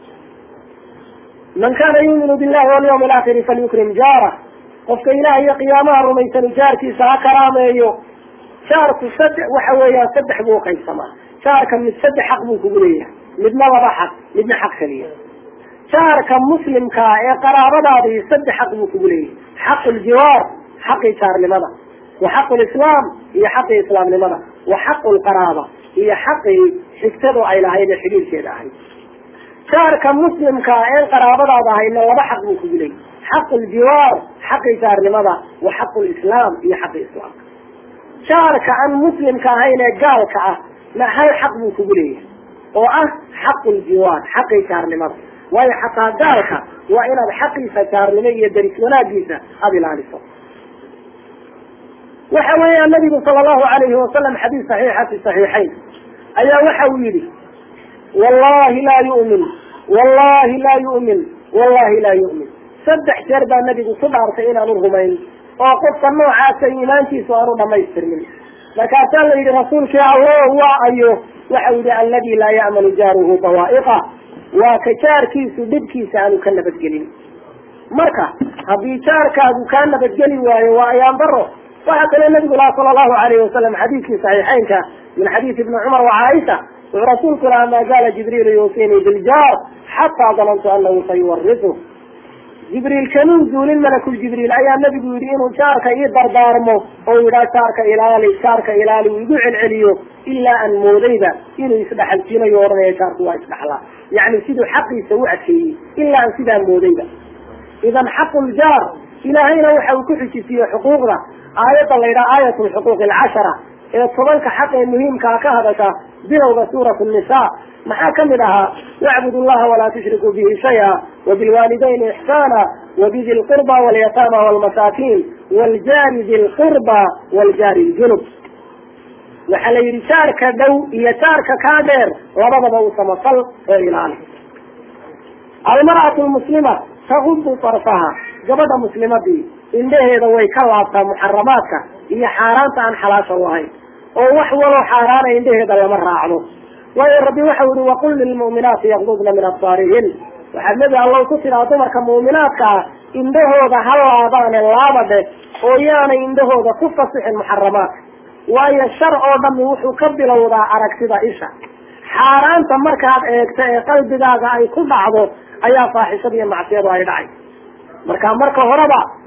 A: man kana yuuminu billahi walyawmi alaakhiri falyukrim jaarah qofka ilaah iyo qiyaamaha rumaysani jaarkiisa ha karaameeyo jaarku saddex waxa weeyaan saddex buu uqaybsamaa jaarka mid saddex xaq buu kugu leeyahay midna laba xaq midna xaq keliya jaarka muslimkaa ee qaraabadaadii saddex xaq buu kugu leeyahay xaqu ljiwaar xaqii jaarnimada wa xaqu lislaam iyo xaqii islaamnimada wa xaqu lqaraaba iyo xaqii xigtadu ay lahayd ee xidhiirkeeda ahayd jaarka muslimkaa een qaraabadaada ahayna laba xaq buu kugu leeyahay xaqu ljiwaar xaqii jaarnimada wa xaqu lislaam iyo xaqii islaamka jaarka aan muslimka ahayn ee gaalka ah na hal xaq buu kugu leeyahay oo ah xaqu ljiwaar xaqii jaarnimada waayo xataa gaalka waa inaad xaqiisa jaarnimo iyo daris wanaagiisa aada ilaaliso waxa weeyaan nabigu sala allahu alayhi wasalam xadiis saxiixa fi saxiixayn ayaa waxa uu yihi wallahi laa yu'min wallahi laa yu'min wallahi laa yu'min saddex jeer baa nabigu ku dhaartay inaanu rumayn oo qofka noocaasa iimaankiisu aanu dhamaystirmin markaasaa la yidhi rasuulkii allo waa ayo waxa u yihi alladii laa ya'manu jaaruhu dawaa'iqa waa ka jaarkiisu dhibkiisa aanu ka nabadgelin marka haddii jaarkaagu kaa nabadgeli waayo waa ayaan daro waxaa kaloo nabigu laha sala allahu alayhi wasalam xadiidkii saxiixeynka min xadiisi ibni cumar wa caaisha wuxuu rasuulku lahaa maa zaala jibriilu yuusinii biljaar xataa danantu anahu sayuwarisu jibriil kanuu duulin malakul jibriil ayaa nabigu yidhi inuu jaarka ii dardaarmo oo yidhaha jaarka ilaali jaarka ilaali uu igu celceliyo ilaa aan moodayba inuu isdhexalsiinayo odhanaya jaarku waa isdhexlaa yacni siduu xaqiisa u adkeeyey ilaa aan sidaa moodayba idan xaqu ljaar ilaahayna waxa uu ku xujisiiyey xuquuqda aayadda la yidhaha aayat lxuquuq alcashara ee tobanka xaq ee muhiimkaa ka hadasha bilowga suurat nisa maxaa kamid ahaa wacbud llaha walaa tushrikuu bihi shaya wabilwaalidayni ixsaana wabidi lqurba walyataama walmasaakiin waljaari di lqurba waljaari ljunub waxaa la yidhi jaarka dhow iyo jaarka kaa dheer labadaba u samafal oo ilaali almar'atu lmuslima taqubu tarfaha gabadha muslimadii indhaheeda way ka laabtaa muxaramaadka iyo xaaraanta aan xalaasha u ahayn oo wax waloo xaaraana indhaheeda lama raacdo waayo rabbi waxau yihi waqul lilmu'minaati yaqdudna min absaarihin waxaad nebi allow ku tidhaa dumarka mu'minaadka ah indhahooda ha laabaane laabadhe oo yaanay indhahooda ku fasixin muxaramaadka waayo shar oo dhami wuxuu ka bilowdaa aragtida isha xaaraanta markaad eegto ee qalbigaaga ay ku dhacdo ayaa faaxishada iyo macsiyadu ay dhacay marka marka horeba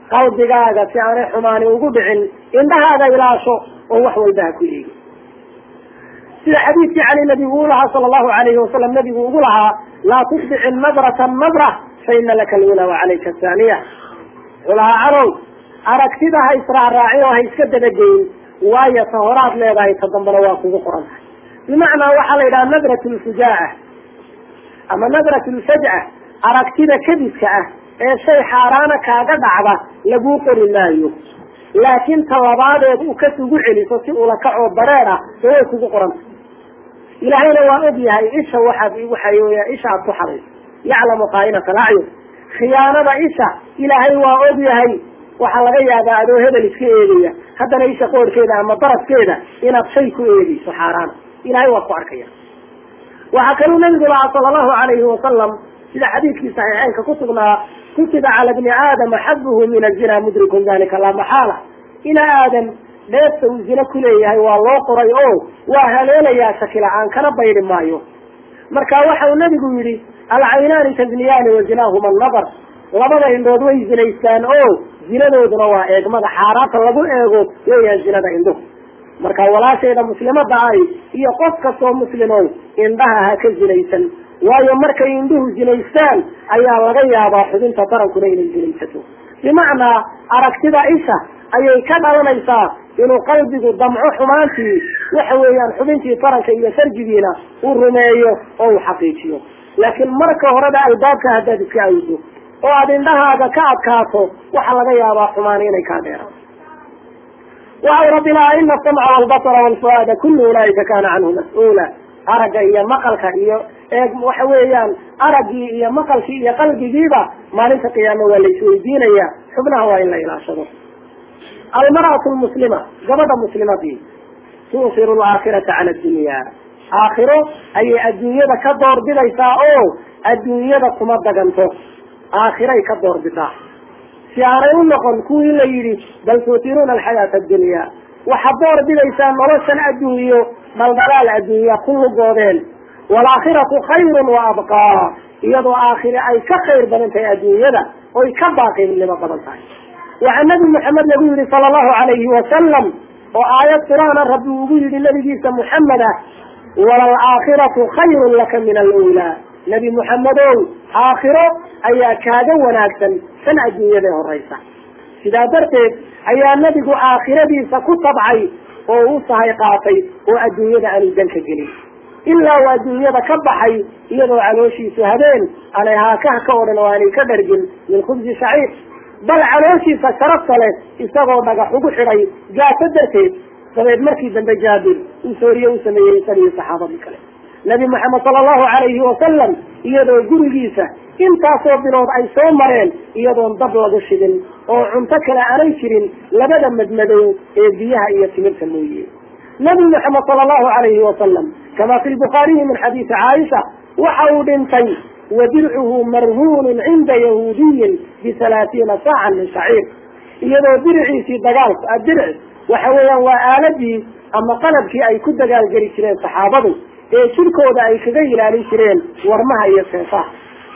A: qalbigaaga si aanay xumaani ugu dhicin indhahaaga ilaasho oo wax walba ha ku eegi sida xadiidkii cali nabigu u lahaa sala allahu alayhi wasalam nabigu ugu lahaa laa tusbici nadrata nadra fa ina laka alula wa calayka athaniya wuxuu lahaa calow aragtida ha israacraacin oo ha iska dabageyn waayo ta horaad leedahay ta dambana waa kugu qoran tahay bimacnaa waxaa la yidhaha nadrat lfujaa'a ama nadrat lfaj'a aragtida kadiska ah ee shay xaaraana kaaga dhacda laguu qori maayo laakiin talabaadeed u kas ugu celiso si ula kacoo bareer ah de way kugu qoranta ilaahayna waa og yahay isha waxaad waxa weya isha aad ku xadayso yaclamu qaa'inata alacyun khiyaanada isha ilaahay waa og yahay waxaa laga yaabaa adoo hebel iska eegaya haddana isha qoorhkeeda ama daraskeeda inaad shay ku eegeyso xaaraana ilahay waa ku arkaya waxaa kaluu nabigu lahaa sala allahu alayhi wasalam sida xadiidkii saxiixeynka ku sugnaa kutiba cala bni aadama xabuhu min azina mudrikun dalika laa maxaala ina aadam dheefta uu zine ku leeyahay waa loo qoray oo waa haleelayaa shakila-aan kana baydi maayo marka waxa uu nabigu yidhi alcaynaani tazniyaani wa zinaahuma annadar labada indhood way zinaystaan oo zinadooduna waa eegmada xaaraanta lagu eego weeyaan zinada indhuhu marka walaashayda muslimada ahi iyo qof kastoo muslimow indhaha ha ka zinaysan waayo markay indhuhu zinaystaan ayaa laga yaabaa xubinta tarankuna inay zinaysato bimacnaa aragtida isha ayay ka dhalanaysaa inuu qalbigu damco xumaantii waxa weeyaan xubintii taranka iyo farjigiina uu rumeeyo oo uu xaqiijiyo laakiin marka horeba albaabka haddaad iska awdo oo aada indhahaaga ka adkaato waxaa laga yaabaa xumaani inay kaa dheeraan waxau rabbi lahaa ina asamca walbasara walfuaada kullu ulaaika kana canhu mas-uula aragga iyo maqalka iyo eeg waxa weeyaan araggii iyo maqalkii iyo qalbigiiba maalinta qiyaame waa la isweydiinaya xubnaha waa in la ilaashado almar'atu lmuslima gabadha muslimadii tuusiru alaakhirata cala addunya aakhiro ayay adduunyada ka doorbidaysaa oo adduunyada kuma daganto aakhiray ka doorbidaa si aanay u noqon kuwii la yidhi bal tuutiruuna alxayaata addunya waxaad door bidaysaa noloshan adduunyo dhaldhalaal adduunya ku lugoodeen waalaakhiratu khayrun wa abqaa iyadoo aakhire ay ka khayr badan tahay adduunyada oy ka baaqinimo badan tahay waxaa nabi maxamed lagu yihi sala allahu alayhi wasalam oo aayad qur-aana rabbi ugu yihi nabigiisa muxamed ah walalaakhiratu khayrun laka min alulaa nebi muxamedow aakhiro ayaa kaaga wanaagsan san adduunyada horeysa sidaa darteed ayaa nebigu aakhiradiisa ku tabcay oo u sahay qaatay oo adduunyada aanu danka gelin ilaa uu adduunyada ka baxay iyadoo calooshiisu habeen aanay haakaha ka odhan oo aanay ka dhargin min khubsi shaciir bal calooshiisa sharafta leh isagoo dhagax ugu xidhay gaaso darteed dabeed markii dambe jaabir uu sooriye u sameeyey isaga iyo saxaabadii kale nabi maxamed sala allahu alayhi wasalam iyadoo gurigiisa intaasoo bilood ay soo mareen iyadoon dab lagu shidin oo cunto kale aanay jirin labada madmadow ee biyaha iyo timirta mooye nabi maxamed sala allahu alayhi wasalam kama fi lbukhaariyi min xadiisi caaisha waxa uu dhintay wa dircuhu marhuunun cinda yahuudiyin bihalaaثiina saacan min shaciir iyadoo diriciisii dagaalku adirc waxa weeyaan waa aaladii ama qalabkii ay ku dagaalgeli jireen saxaabadu ee jirkooda ay kaga ilaalin jireen warmaha iyo seefaha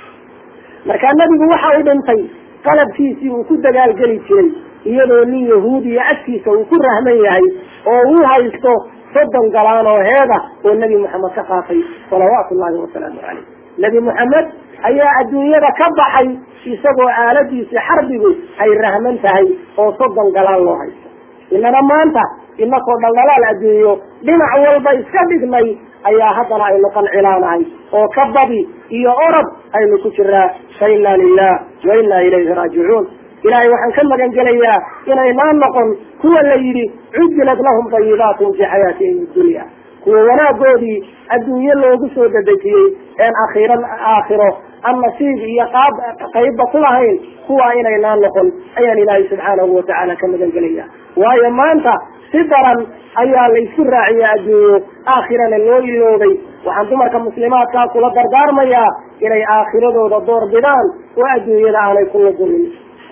A: markaa nebigu waxa uu dhintay qalabkiisii uu ku dagaalgeli jiray iyadoo nin yahuudiya agtiisa uu ku rahman yahay oo uu haysto soddon galaan oo heeda oo nebi moxamed ka qaatay salawaatu llahi wasalaamu caleyh nebi moxamed ayaa adduunyada ka baxay isagoo aaladiisii xarbigu ay rahman tahay oo soddon galaan loo haysto inana maanta inakoo dhaldhalaal adduunyo dhinac walba iska dhignay ayaa haddana aynu qancilaanahay oo ka badi iyo orod aynu ku jiraa fa inna lilah wa inna ilayhi raajicuun ilahay waxaan ka magan gelayaa inaynaan noqon kuwa la yidhi cujjilat lahum dayibaatun fi xayaatihim dunya kuwa wanaagoodii adduunye loogu soo dadejiyey een akhiira aakhiro aan nasiib iyo qaab qaybba ku lahayn kuwa inaynaan noqon ayaan ilaahay subxaanahu watacaala ka magan gelaya waayo maanta si daran ayaa la isku raaciya adduunyo aakhirana loo iloobay waxaan dumarka muslimaadkaa kula dardaarmayaa inay aakhiradooda door bidaan oo adduunyada aanay ku lugumin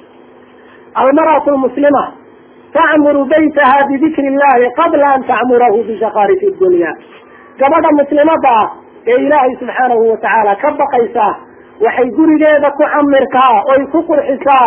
A: almar'atu lmuslima tacmuru baytaha bidikri illahi qabla an tacmurahu bishaqaarifi dunya gabadha muslimada ah ee ilaahay subxaanahu watacaala ka baqaysaa waxay gurigeeda ku camirkaa oy ku qurxisaa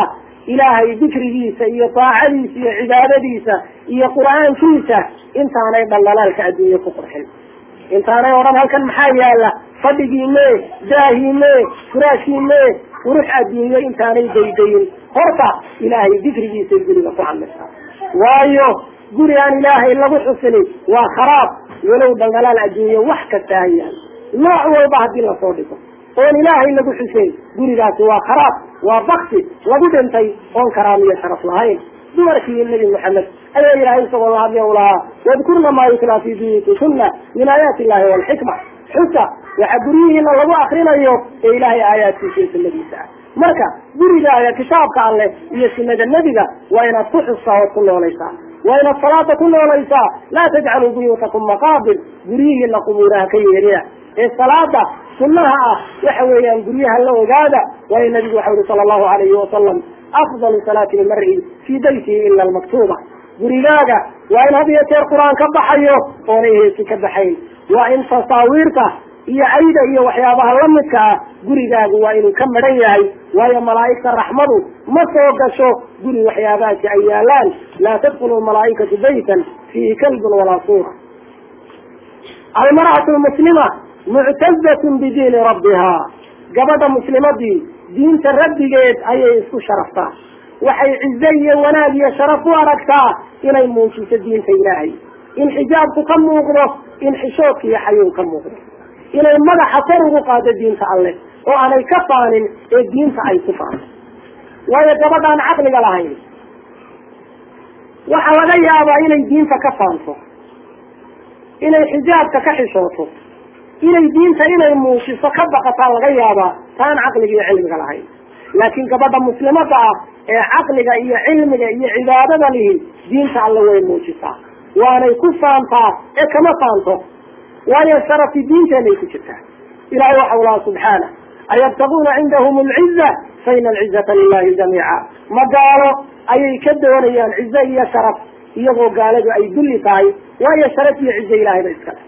A: ilaahay dikrigiisa iyo daacadiisa iyo cibaadadiisa iyo qur-aankiisa intaanay dhaldhalaalka adduunye ku qurxin intaanay odhan halkan maxaa yaala fadhigii mee daahii mee furaashii mee qurux adduunye intaanay daydayin horta ilaahay dikrigiisay guriga ku hadlaysaa waayo guri aan ilaahay lagu xusinin waa kharaab walow dhaldhalaal adduunye wax kasta ha yaal nooc walba haddii lasoo dhigo oon ilaahay lagu xuseyn gurigaasi waa kharaab waa bakti lagu dhintay oon karaam iyo sharaf lahayn dumarkii nabi maxamed ayaa ilaahay isagoo la hadlay u lahaa wadkurna maa yutlaa fi buyuutikunna min aayaati illahi walxikma xusa waxa guryihiina lagu akrinayo ee ilaahay aayaadkiisa iyo sunadiisa ah marka gurigaaga kitaabka alleh iyo sunada nebiga waa inaad ku xustaa ood ku noolaysaa waa inaad salaada ku noolaysaa laa tajcaluu buyuutakum maqaabir guryihiina qubuuraha ka yeeriya ee salaada sunnaha ah waxa weeyaan guryaha la ogaada waayo nabigu waxa uri sala allahu alayhi wasalam afdalu salaati lmari fii baytihi ila almaktuuba gurigaaga waa in had iyo jeer qur-aan ka baxayo oonay heesi ka baxayn waa in tasaawiirta iyo cayda iyo waxyaabaha lamidka ah gurigaagu waa inuu ka madhan yahay waayo malaa'igta raxmadu ma soo gasho guri waxyaabahaasi ay yaalaan laa tadkulu malaaikatu baytan fiihi kalbun walaa suura almar'atu lmuslima muctazatun bidiini rabbiha gabadha muslimadii diinta rabbigeed ayay isku sharaftaa waxay cize iyo wanaag iyo sharaf u aragtaa inay muujiso diinta ilaahay in xijaabku ka muuqdo in xishoodka iyo xayuun ka muuqdo inay madaxa kor ugu qaado diinta alleh oo aanay ka faanin ee diinta ay ku faanto waayo gabadhaan caqliga lahayn waxaa laga yaabaa inay diinta ka faanto inay xijaabka ka xishooto inay diinta inay muujiso ka baqataa laga yaabaa taan caqliga iyo cilmiga lahayn laakiin gabadha muslimada ah ee caqliga iyo cilmiga iyo cibaadada lihi diinta alle way muujisaa waanay ku faantaa ee kama faanto waayo sharafi diinteenay ku jirtaa ilahay waxau laha subxaana ayabtaguuna cindahum alciza faina alcizata lilahi jamiica ma gaalo ayay ka doonayaan cize iyo sharaf iyagoo gaaladu ay dulli tahay waayo sharaf iyo cize ilahayba iska leh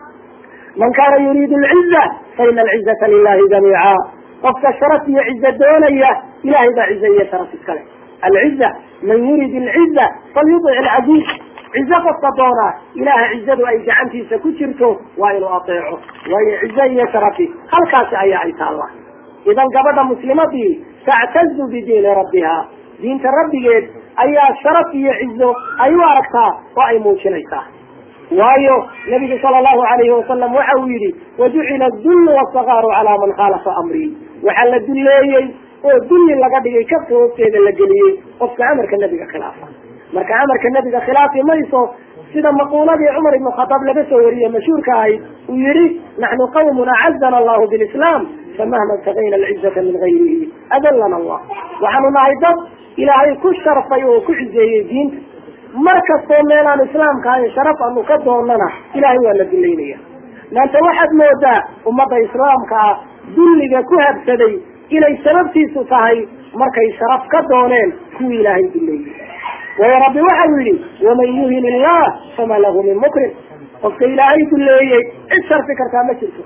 A: man kana yuriidu alciza faina alcizata lilahi jamiica qofka sharaf iyo cize doonaya ilahay baa cize iyo sharaf iska leh alciza man yurid alciza falyudic alcaziiz cize qofka doonaa ilaha cizadu ay gacantiisa ku jirto waa inuu ateeco waayo cize iyo sharafi halkaasi ayaa ay taalla idan gabadha muslimadii tactazu bidiini rabbiha diinta rabbigeed ayaa sharaf iyo cizo ay u aragtaa oo ay muujinaysaa waayo nabigu sala allahu alayhi wasalam waxa uu yihi wajucila dullu wasakaaru calaa man khaalafa amrii waxaa la dulleeyey oo dulli laga dhigay kafka hoosteeda la geliyey qofka amarka nebiga khilaafa marka amarka nebiga khilaafi mayso sida maquuladii cumar ibnu khataab laga soo wariyey mashhuurka ahayd uu yihi naxnu qawmun acazana allahu bilislaam famahma ibtagayna alcizata min gayrihi adallana allah waxaanu nahay dad ilaahay ku sharfay oo ku cizeeyey diinta mar kastoo meelaan islaamka ahayn sharaf anu ka doonana ilahay waa la dullaynaya maanta waxaad moodaa ummadda islaamka ah dulliga ku habsaday inay sababtiisu tahay markay sharaf ka dooneen kuwii ilaahay dulleeyey waayo rabbi waxa uu yihi waman yuhin illah fama lahu min mukrim qofka ilaahay dulleeyey cid sharfi kartaa ma jirto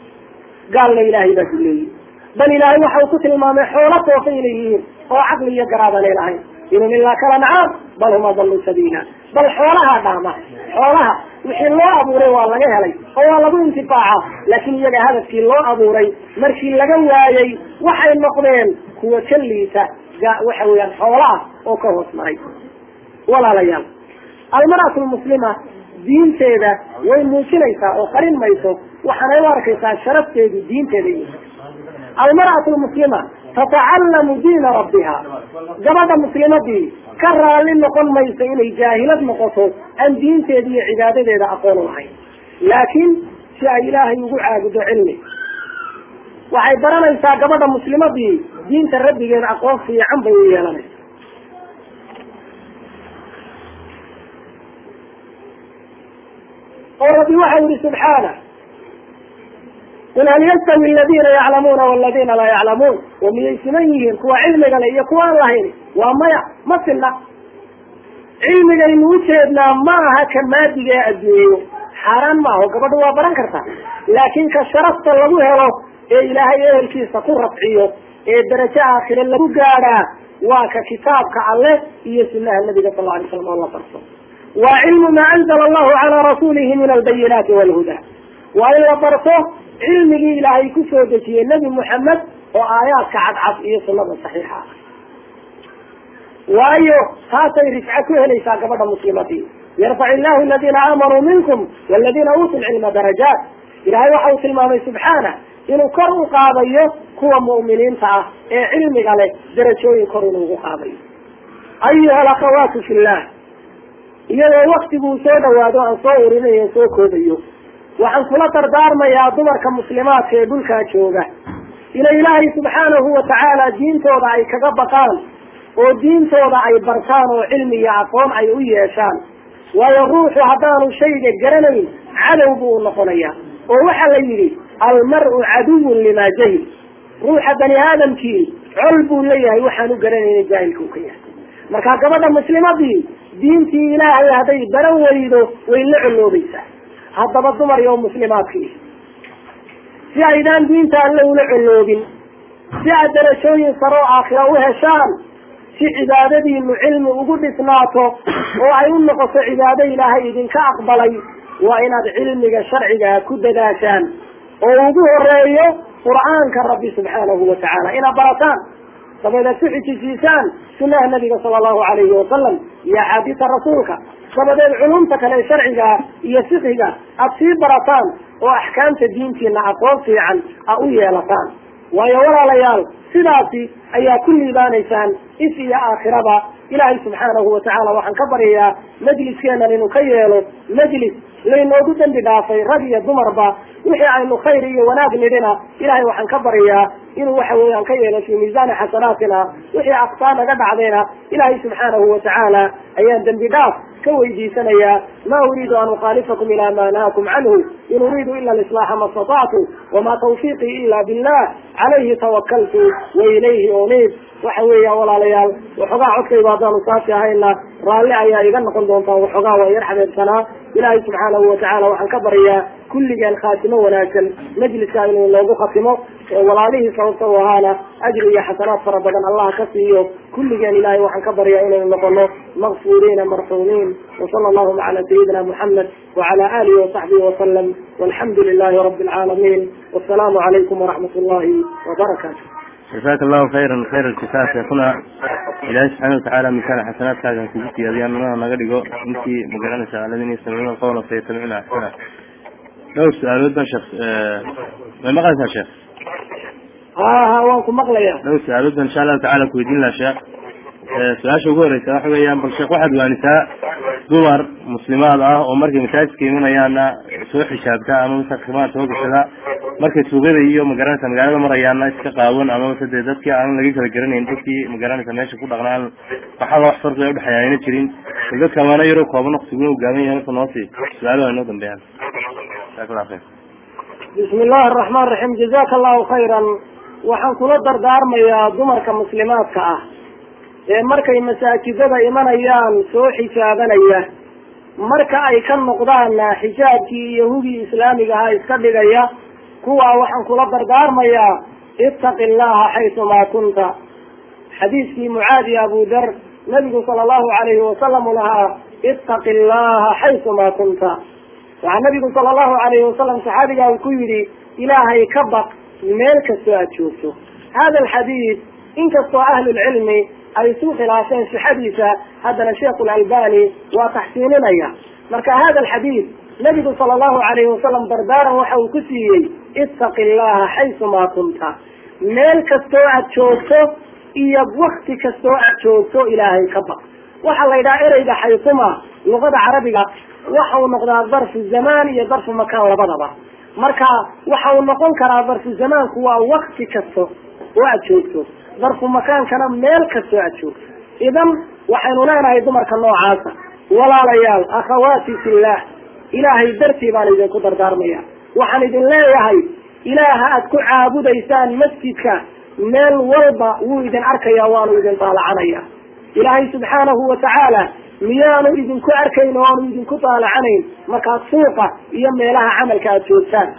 A: gaalna ilaahay baa dulleeyey bal ilaahay waxa uu ku tilmaamay xoolo toofa inay yihiin oo caqli iyo garaadanay lahayn inhum ilaa kala nacaam bal hum adallu sabiila bal xoolaha dhaama xoolaha wixii loo abuuray waa laga helay oo waa lagu intifaaca laakiin iyaga hadafkii loo abuuray markii laga waayey waxay noqdeen kuwa ka liita waxa weeyaan xoolaah oo ka hoos maray walaalayaal almar'atu lmuslima diinteeda way muujinaysaa oo qarin mayso waxaanay u arkaysaa sharafteedu diinteeda iyo almar'atu lmuslima tatacallamu diina rabbiha gabadha muslimadii ka raalli noqon mayso inay jaahilad noqoto aan diinteeda iyo cibaadadeeda aqoon u lahayn laakiin si ay ilaahay ugu caabudo cilmi waxay baranaysaa gabadha muslimadii diinta rabbigeeda aqoon fiican bay u yeelanaysa oo rabbi waxa yihi subxaana qul hal yastawi aladina yaclamuuna waladina laa yaclamuun wa miyay siman yihiin kuwa cilmiga le iyo kuwa aan lahayn waa maya ma sinna cilmigaynu ujeednaa ma aha ka maadiga ee adduunyo xaaraan ma aho gabadha waa baran kartaa laakin ka sharafta lagu helo ee ilaahay ehelkiisa ku rafciyo ee darajo aakhire lagu gaadhaa waa ka kitaabka alleh iyo sunaha nabiga sal alay slam oo la barto waa cilmu maa anzala allahu calaa rasuulihi min albayinaati walhuda waa in la barto cilmigii ilaahay kusoo dejiyey nebi moxamed oo aayaadka cadcad iyo sunada saxiixa ah waayo taasay rifco ku helaysaa gabadha muslimadii yarfac illahu aladiina aamanuu minkum waladiina uutuu lcilma darajaat ilahay waxa uu tilmaamay subxaana inuu kor u qaadayo kuwa mu'miniinta ah ee cilmiga leh darajooyin kor inuu ugu qaadayo ayuha alakhawaatu fi llah iyadoo waktiguu soo dhawaado aan soo urinayo soo koobayo waxaan kula dardaarmayaa dumarka muslimaadka ee dhulkaa jooga inay ilaahay subxaanahu watacaala diintooda ay kaga baqaan oo diintooda ay bartaan oo cilmi iyo aqoon ay u yeeshaan waayo ruuxu haddaanu shayga garanayn cadow buu u noqonaya oo waxaa la yidhi almar-u caduwun limaa jahil ruuxa bani aadamkii col buu leeyahay waxaan u garanayna jaahilka u ka yahay marka gabadha muslimadii diintii ilaahay hadday baran weydo way la coloobaysaa haddaba dumar iyo muslimaadkii si aydaan diinta alle ula coloobin si aad darajooyin saroo aakhira u heshaan si cibaadadiinu cilmi ugu dhisnaato oo ay u noqoto cibaado ilaahay idinka aqbalay waa inaad cilmiga sharcigaa ku dadaashaan oo ugu horeeyo qur'aanka rabbi subxaanahu watacaala inaad barataan dabadeed ku xijisiisaan sunaha nabiga sala allahu alayhi wasalam iyo axaadiisa rasuulka dabadeed culumta kale sharciga iyo fiqiga aad sii barataan oo axkaamta diintiina aqoon fiican a u yeelataan waayo walaalayaal sidaasi ayaa ku liibaanaysaan is iyo aakhiraba ilaahay subxaanahu watacaala waxaan ka baryayaa majliskeenan inuu ka yeelo majlis laynoogu dambi dhaafay rag iyo dumarba wixii aynu khayr iyo wanaag nidhina ilahay waxaan ka baryayaa inuu waxa weeyaan ka yeelo fii miisaani xasanaatina wixii aktaa naga dhacdayna ilaahay subxaanahu watacaala ayaan dembi dhaaf ka weydiisanayaa ma uriidu an ukhaalifakum ila ma nahaakum canhu in uriidu ila alislaaxa ma statactu wama tawfiiqii ila billah calayhi tawakaltu wa ilayhi uniib waxa weeya walaalayaal waxoogaa codkayba haddaanu saasi ahayna raalli ayaa iga noqon doontaa waxoogaa waa yar xabeebsanaa ilaahay subxaanahu watacaala waxaan ka baryaa kulligeen khaatimo wanaagsan majliska inuu noogu khatimo walaalihii sababta u ahaana ajri iyo xasanaad fara badan allah ka siiyo kulligeen ilahay waxaan ka baryaa inaynu noqono makfuuriina marxuumiin wasala allahuma cala sayidina muxamed wacala alihi wasaxbihi wasalam walxamdu lilahi rabi alcaalamiin wasalaamu calaykum waraxmat ullahi wabarakaatu
B: jasaaka allahu khayran khayr alkisaa sheekuna ilaahay subxaana watacaala misaal xasanaadkaagan kugu siyaadiyaa nanaha naga dhigo intii magaranaysa aladiina yastamicuuna alqawla fayatabicuuna axsana dhowr su-aalood baan sheekh may maqlaysaa sheekh
A: ha ha waan ku maqlaya
B: dhowr su-aalood baan insha allahu tacala kuweydiin laha sheekh su-aasha ugu horeysa waxa weeyaan bal sheekh waxaad waanisaa dumar muslimaad ah oo markay masaajidka imanayaana soo xijaabta ama mase khimaad soo gashada markay suuqyada iyo magaranaysa magaalada marayaana iska qaawan ama mase dee dadkii aanan laga kala garanayn dadkii magaranaysa meesha ku dhaqnaan waxaa wax farqiga udhexeeya ayna jirin bal dadka amaana yaroo kooban waqtiguna u gaaban yahay marka noosii su-aalaha inoo dambeeyaan jazaak allah khayr
A: bismi illahi araxmaan raxiim jazaka allahu khayran waxaan kula dardaarmayaa dumarka muslimaadka ah ee markay masaajidada imanayaan soo xijaabanaya marka ay ka noqdaan xijaabkii iyo hugii islaamiga ahaa iska dhigaya kuwaa waxaan kula dardaarmayaa ittaqi llaha xaysumaa kunta xadiiskii mucaadi abu dar nabigu sala allahu alayhi wasalam u lahaa ittaqi llaha xaysumaa kunta waxaa nabigu sala allahu alayhi wasalam saxaabigaa uu ku yidhi ilaahay ka baq meel kastoo aad joogto hada alxadiid inkastoo ahlulcilmi ay isu khilaafeen sixadiisa haddana sheikhu lalbani waa taxsiininaya marka hada alxadiid nabigu sala allahu alayhi wasalam dardaaran waxa uu ku siiyey ittaqi llaha xaysumaa kunta meel kastoo aad joogto iyo wakti kastoo aad joogto ilaahay ka baq waxaa la yidhaha ereyga xaysuma luqada carabiga waxa uu noqdaa darfu zamaan iyo darfu makaan labadaba marka waxa uu noqon karaa darfu zamaanku waa wakti kasto oo aad joogto darfu makaankana meel kastoo aad joogto idan waxaynu leenahay dumarka noocaasa walaalayaal akhawaati fillah ilaahay dartii baan idinku dardaarmaya waxaan idin leeyahay ilaaha aad ku caabudaysaan masjidka meel walba wuu idin arkaya waanu idin daalacanaya ilaahay subxaanahu watacaala miyaanu idinku arkayn oo aanu idinku daalacanayn markaad suuqa iyo meelaha camalka aad joogtaan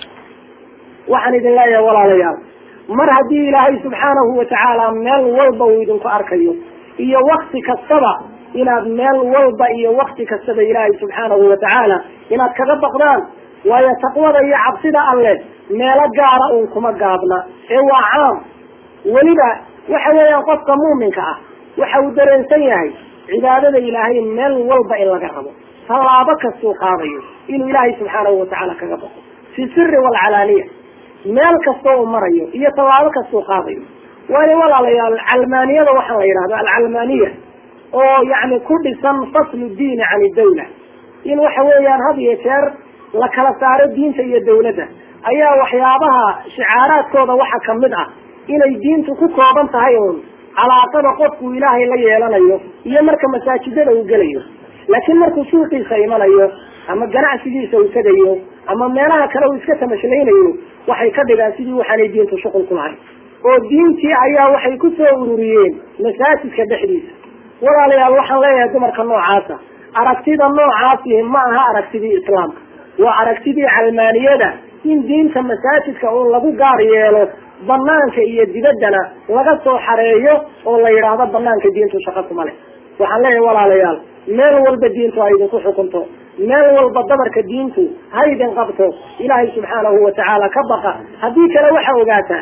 A: waxaan idin leeyahay walaalayaal mar haddii ilaahay subxaanahu watacaala meel walba uu idinku arkayo iyo wakti kastaba inaad meel walba iyo wakti kastaba ilaahay subxaanahu watacaala inaad kaga baqdaan waayo taqwada iyo cabsida alleh meelo gaara uun kuma gaabna ee waa caam weliba waxa weeyaan qofka muuminka ah waxa uu dareensan yahay cibaadada ilaahay meel walba in laga rabo tallaabo kastuu qaadayo inuu ilaahay subxaanahu watacaala kaga baqo fi siri waalcalaaniya meel kastoo uu marayo iyo tallaabo kastuu qaadayo waayo walaalayaal calmaaniyada waxaa la yidhahdo alcalmaaniya oo yani ku dhisan faslu diini can idawla in waxa weeyaan had iyo jeer la kala saaro diinta iyo dawladda ayaa waxyaabaha shicaaraadkooda waxa kamid ah inay diintu ku kooban tahay uun calaaqada qofku ilaahay la yeelanayo iyo marka masaajidada uu gelayo laakiin markuu suuqiisa imanayo ama ganacsigiisa uu tegayo ama meelaha kale uu iska tamashleynayo waxay ka dhigaan sidii waxaanay diintu shuqul ku lahayn oo diintii ayaa waxay ku soo ururiyeen masaajidka dhexdiisa walaalayaal waxaan leeyahay dumarka noocaasa aragtida noocaasi ma aha aragtidii islaamka waa aragtidii calmaaniyada in diinta masaajidka uun lagu gaar yeelo banaanka iyo dibaddana laga soo xareeyo oo la yidhaahdo banaanka diintu shaqo kuma leh waxaan leeyahay walaalayaal meel walba diintu ha idinku xukunto meel walba dabarka diintu ha idin qabto ilaahay subxaanahu watacaala ka baqa haddii kale waxa ogaataan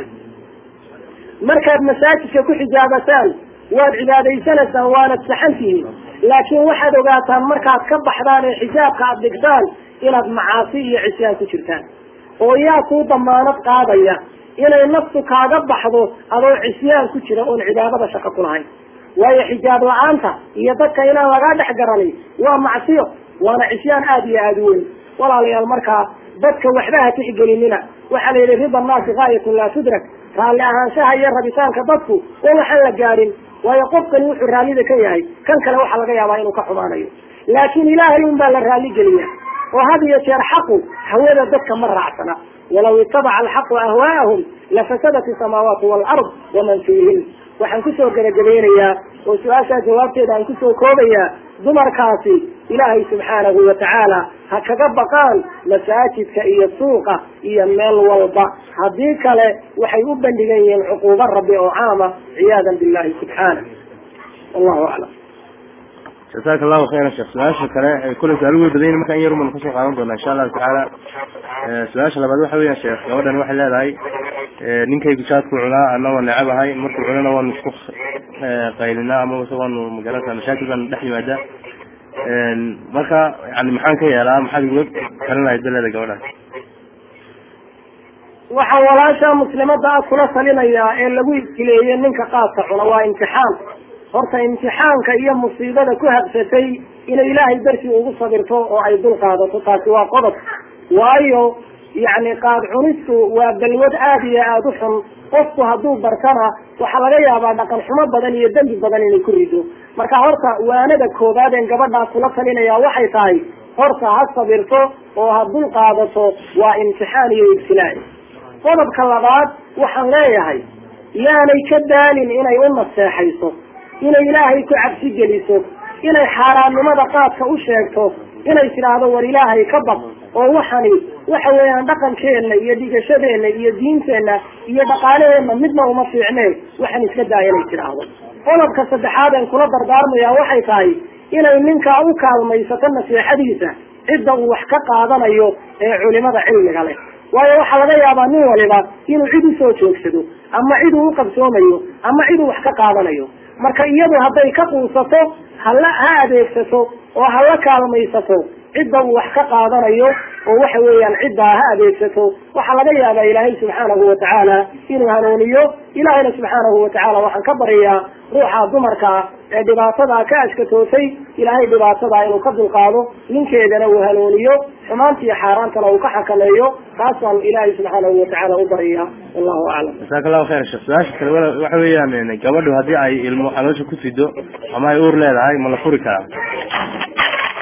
A: markaad masaajidka ku xijaabataan waad cibaadaysanaysaan waanad saxan tihiin laakiin waxaad ogaataan markaad ka baxdaan ee xijaabka aad dhigtaan inaad macaasi iyo cisyaan ku jirtaan oo yaa kuu damaanad qaadaya inay naftu kaaga baxdo adoo cisyaan ku jira oon cibaadada shaqo ku lahayn waayo xijaab la-aanta iyo dadka inaan lagaa dhex garanay waa macsiyo waana cisyaan aada iyo aada u weyn walaalayaal markaa dadka waxba ha tixgelinina waxaa la yidhi rida annaasi gaayatun laa tudrak raalli ahaanshaha iyo rabitaanka dadku oo waxaan la gaadhin waayo qofkani wuxuu raallida ka yahay kan kale waxaa laga yaabaa inuu ka xumaanayo laakiin ilaahay un baa la raalli geliya oo had iyo jeer xaqu hawada dadka ma raacsana walaw itabaca alxaqu ahwaa'ahum lafasadat isamaawaatu waalard waman fiihin waxaan kusoo gebagabaynayaa oo su-aashaa jawaabteeda aan kusoo koobayaa dumarkaasi ilaahay subxaanahu watacaala ha kaga baqaan masaajidka iyo suuqa iyo meel walba haddii kale waxay u bandhigan yihiin cuquubo rabbi oo caama ciyaadan billahi subxaana wallahu aclam
B: jasaaka allahu khayran sheekh su-aasha kale kule su-aalo wey badan marka in yar uman kasoo qaadan doona insha allahu tacaala su-aasha labaad waxa weeyaan sheekh gabadhan waxay leedahay ninkaygu jaadku cunaa ana waa necab ahay markuu cunana waanu isku qaylinaa ama ise waanu magaranaysa mashaakil baan dhex yimaada marka yani maxaan ka yeelaa maxaad igula talin lahayd baleeda gabadhaas
A: waxaan walaasha muslimada ah kula talinayaa ee lagu ibtileeyey ninka qaadka cuna waa imtixaan horta imtixaanka iyo musiibada ku habsatay inay ilaahay dartii ugu sabirto oo ay dul qaadato taasi waa qodob waayo yacni qaad cunistu waa balwad aada iyo aada u xun qofku hadduu bartana waxaa laga yaabaa dhaqan xumo badan iyo dembi badan inay ku rido marka horta waanada koobaad een gabadhaa kula talinaya waxay tahay horta ha sabirto oo ha dul qaadato waa imtixaan iyo ibtilaa qodobka labaad waxaan leeyahay yaanay ka daalin inay u naseexayso inay ilaahay ku cabsi geliso inay xaaraannimada qaadka u sheegto inay tidhaahdo war ilaahay ka baq oo waxani waxa weeyaan dhaqankeenna iyo dhigashadeenna iyo diinteenna iyo dhaqaalaheenna midna uma fiicneen waxaan iska daaya inay tidhaahdo qodobka saddexaad een kula dardaarmaya waxay tahay inay ninkaa u kaalmaysato nasiixadiisa cidda uu wax ka qaadanayo ee culimada cilmiga leh waayo waxaa laga yaabaa nin waliba inuu cid usoo joogsado ama cid uu uqabsoomayo ama cid uu wax ka qaadanayo marka iyadu hadday ka quusato hala ha adeegsato oo hala kaalmaysato cidda uu wax ka qaadanayo oo waxa weeyaan ciddaa ha adeegsato waxaa laga yaabaa ilaahay subxaanahu watacaala inuu hanuuniyo ilaahayna subxaanahu watacaala waxaan ka baryayaa ruuxa dumarka ee dhibaatadaa ka ashkatootay ilaahay dhibaatadaa inuu ka dulqaado ninkeedana uu hanuuniyo xumaantiiyo xaaraantana uu ka xakameeyo taasaan ilaahay subxaanahu watacaala u baryayaa wallahu aclam
B: jasaaka allahu khayr sheekh su-aasha kale wala waxa weeyaan gabadhu haddii ay ilmo caloosha ku sido ama ay uur leedahay ma la furi karaa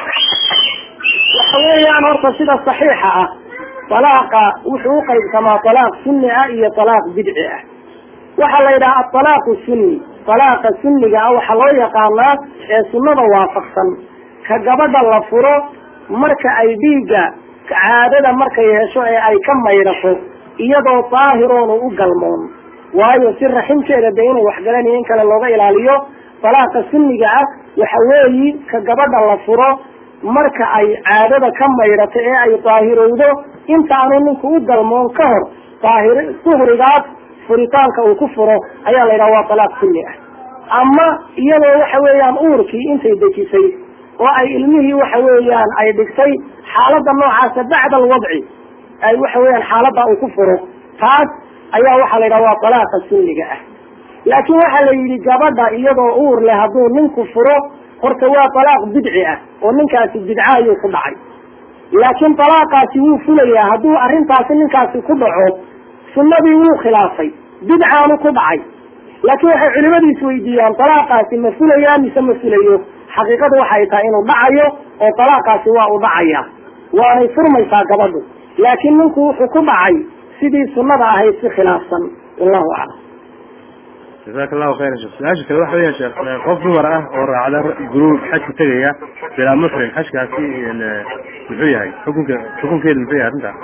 A: waxa weeyaan horta sida saxiixa ah talaaqa wuxuu uqaybsamaa talaaq sunni ah iyo talaaq bidci ah waxaa la yidhaha atalaaqu sunni talaaqa sunniga ah waxaa loo yaqaanaa ee sunnada waafaqsan ka gabadha la furo marka ay dhiigga caadada markay hesho ee ay ka maydhato iyadoo daahiroonu u galmoon waayo si raximkeeda de inuu waxgalanayo in kale looga ilaaliyo dalaaqa sunniga ah waxa weeyi ka gabadha la furo marka ay caadada ka maydhato ee ay daahirowdo intaanu ninku u galmoon ka hor daahir suhrigaas furitaanka uu ku furo ayaa la yidhaha waa dalaaq sunni ah ama iyadoo waxa weeyaan uurkii intay dejisay oo ay ilmihii waxa weeyaan ay dhigtay xaaladda noocaasa bacda alwadci ay waxa weeyaan xaaladda uu ku furo taas ayaa waxaa la yidhaha waa dalaaqa sunniga ah laakiin waxaa la yidhi gabadha iyadoo uur leh hadduu ninku furo horta waa dalaaq bidci ah oo ninkaasi bidca ayuu ku dhacay laakiin dalaaqaasi wuu fulayaa hadduu arrintaasi ninkaasi ku dhaco sunnadii wuu khilaafay bidcaanu ku dhacay laakiin waxay culimadu isweydiiyaan dalaaqaasi ma fulayaa mise ma fulayo xaqiiqadu waxay tahay inuu dhacayo oo dalaaqaasi waa u dhacaya waanay furmaysaa gabadhu laakiin ninku wuxuu ku dhacay sidii sunnada ahayd si khilaafsan wallahu aclam
B: jazaaka allahu khayran sheekh su-aasha kale waxa weya sheekh qof dumar ah oo raacda gruub xajka tegaya bilaa muxrim xajkaasi muxuu yahay xukunka xukunkeedu muxuu yahay arrinta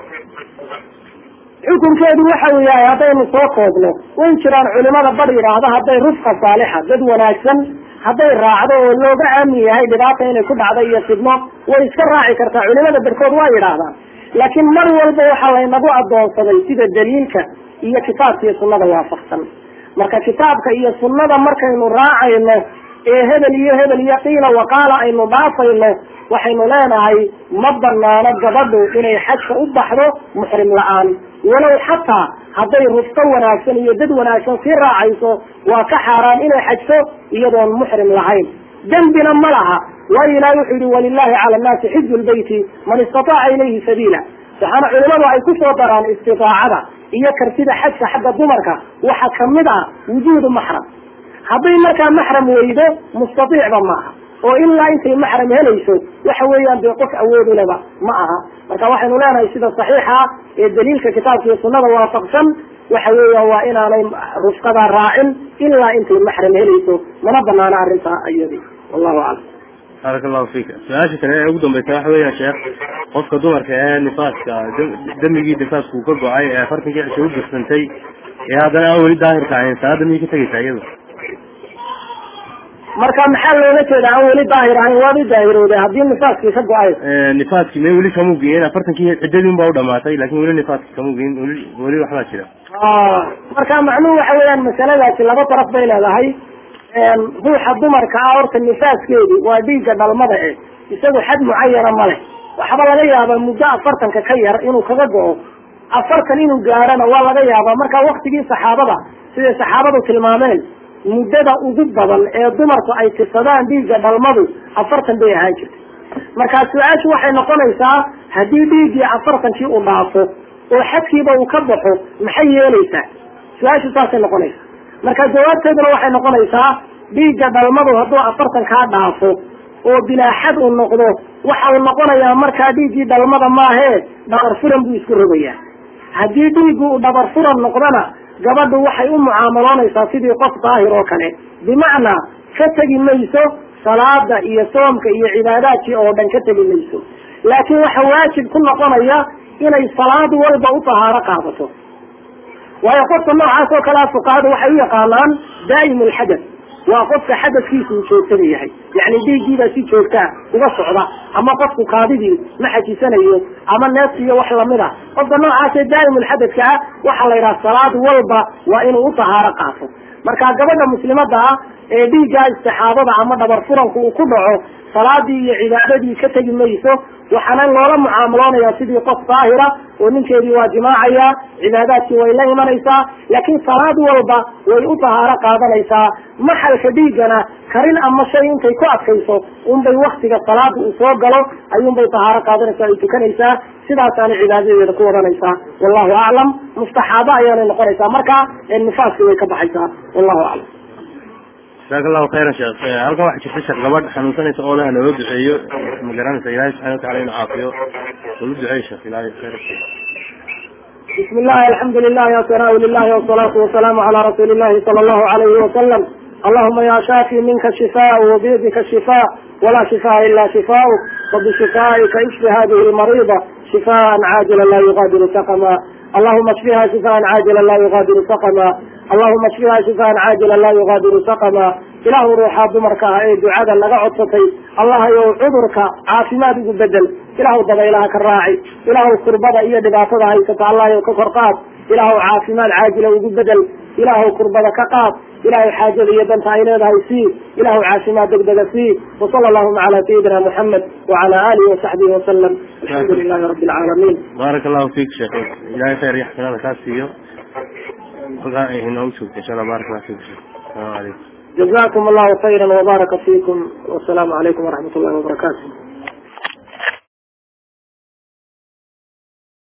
A: xukunkeedu waxa uu yahay haddaynu soo koobno way jiraan culimada bar yidhaahda hadday rufqa saalixa dad wanaagsan hadday raacdo oo looga aamin yahay dhibaata inay ku dhacdo iyo fidno way iska raaci kartaa culimada barkood waa yidhaahdaan laakiin mar walba waxaa laynagu adoonsaday sida daliilka iyo kitaabka iyo sunnada waafaqsan marka kitaabka iyo sunnada markaynu raacayno ee hebel iyo hebel iyo qiila waqaala aynu dhaafayno waxaynu leenahay ma banaano gabadhu inay xajka u baxdo muxrim la-aan walow xataa hadday rufto wanaagsan iyo dad wanaagsan sii raacayso waa ka xaaraan inay xajto iyadoon muxrim lahayn dembina ma laha waayo ilahi wuxuu yihi walilahi cala nnaasi xiju lbeyti man istataaca ilayhi sabiila waxaana culimadu ay ku soo daraan istiaacada iyo kartida xajka xagga dumarka waxa kamid ah wujuudu maxram hadday markaa maxram weydo mustaiicba maaha oo ilaa intay maxram helayso waxa weeyaan dee qof awoodu leba ma aha marka waxaynu leenahay sida saxiixa ee daliilka kitaabka iyo sunada waafaqsan waxa weeyaan waa inaanay rufqada raacin ilaa intay maxram helayso mana banaano arrintaa iyadi wallahu aclam
B: baaraka allahu fika su-aasha kale ee ugu dambaysa waxa weya sheekh qofka dumarka ee nifaaska demigii nifaaska uu ka go-ay ee afartankii cisho u birsantay ee haddana aan weli daahirka ahayn salaada miyay ka tegeysaa iyadu
A: marka maxaa loola jeeda aan weli daahir ahayn waad u daahirooday haddii nifaaskii ka go-ay
B: nifaaskii may weli kamuu geyin afartankii ciddadii unbaa u dhamaatay lakin weli nifaaskii kamuu geyin weli weli waxbaa jira
A: marka macnuhu waxa weeyaan masaladaasi laba daraf bay leedahay ruuxa dumarka ah horta nifaaskeedu waa dhiigga dhalmada eh isagu xad mucayana ma leh waxba laga yaabaa muddo afartanka ka yar inuu kaga go-o afartan inuu gaarana waa laga yaabaa marka waktigii saxaabada siday saxaabadu tilmaameen muddada ugu badan ee dumarku ay tirsadaan dhiigga dhalmadu afartan bay ahaan jirtay markaa su-aashu waxay noqonaysaa haddii dhiiggii afartankii uu dhaafo oo xadkiiba uu ka baxo maxay yeelaysaa su-aashu saasay noqonaysaa marka jawaabteeduna waxay noqonaysaa dhiigga dhalmadu hadduu afartan kaa dhaafo oo bilaa xad uu noqdo waxa uu noqonayaa markaa dhiiggii dhalmada maahee dhabar furan buu isku rogayaa haddii dhiiggu uu dhabar furan noqdona gabadhu waxay u mucaamaloonaysaa sidii qof daahir oo kale bimacnaa ka tegi mayso salaada iyo soomka iyo cibaadaadkii oo dhan ka tegi mayso laakiin waxa waajib ku noqonaya inay salaad walba u tahaaro qaadato waayo qofka noocaas oo kalea fuqahadu waxay u yaqaanaan daa'im alxadath waa qofka xadadkiisa uu joogtada yahay yani dhiiggiibaa si joogtaa uga socda ama qofku kaadidii ma xajisanayo ama neefs iyo wax lamid a qofka noocaasee daa'imulxadadka ah waxaa la yidhaha salaad walba waa inuu u tahaaro qaato marka gabadha muslimada ah ee dhiiggaa istixaadada ama dhabar furanku uu ku dhaco salaadii iyo cibaadadii ka tegi mayso waxaana loola mucaamaloonaya sidii qof daahira oo ninkeedii waa jimaacaya cibaadaadkii way la imanaysaa laakiin salaad walba way u tahaaro qaadanaysaa maxalka dhiiggana karin ama shay intay ku adkayso unbay waktiga salaada uu soo galo ayuunbay tahaaro qaadanaysaa ay tukanaysaa sidaasaana cibaadadeeda ku wadanaysaa wallahu aclam mustaxaabo ayaanay noqonaysaa marka nifaaskii way ka baxaysaa wallahu aclam
B: jasaaka allahu khayran sheekh halkan waxaa jirta sheekh gabadh xanuunsanaysa oo laha nooga duceeyo ma garanaysa ilahay subxana watacala inuu caafiyo olu duceey sheekh ilahay khayr
A: بسم الله الحمد لله والثناء لله والصلاة والسلام على رسول الله صلى الله عليه وسلم اللهم يا شافي منك الشفاء وبيدك الشفاء ولا شفاء إلا شفاؤك وبشفائك اشف هذه المريضة شفاء عاجلا لا يغادر سقما اللهم اشفها شفاء عاجلا لا يغادر سقما اللهم اشفها شفاء عاجلا لا يغادر سقما ilaahu ruuxaa dumarka ah ee ducada naga codsatay allahayow cudurka caafimaad ugu bedel ilaahu dabaylaha ka raaci ilaahu kurbada iyo dhibaatada haysata allahayow ka kor qaad ilaahu caafimaad caajila ugu bedel ilaahu kurbada ka qaad ilaahu xaajada iyo danta ay leedahay sii ilaahu caafimaad degdega sii wasala allahuma cala sayidina muxamed wacala alihi wasaxbihi wasalam alxamdu lilahi rabi alcaalamiin
B: baarak allahu fiik sheekh ilahay khayr iyo xasanaada kaa siiyo halkaa ay inoogu joogto insha allah baarak allah fiik sheekh asalaamu calaykum
A: jazakum allahu khayra wbaraka fiikum wasalaamu calaykum waraxmat ullahi wabarakaatu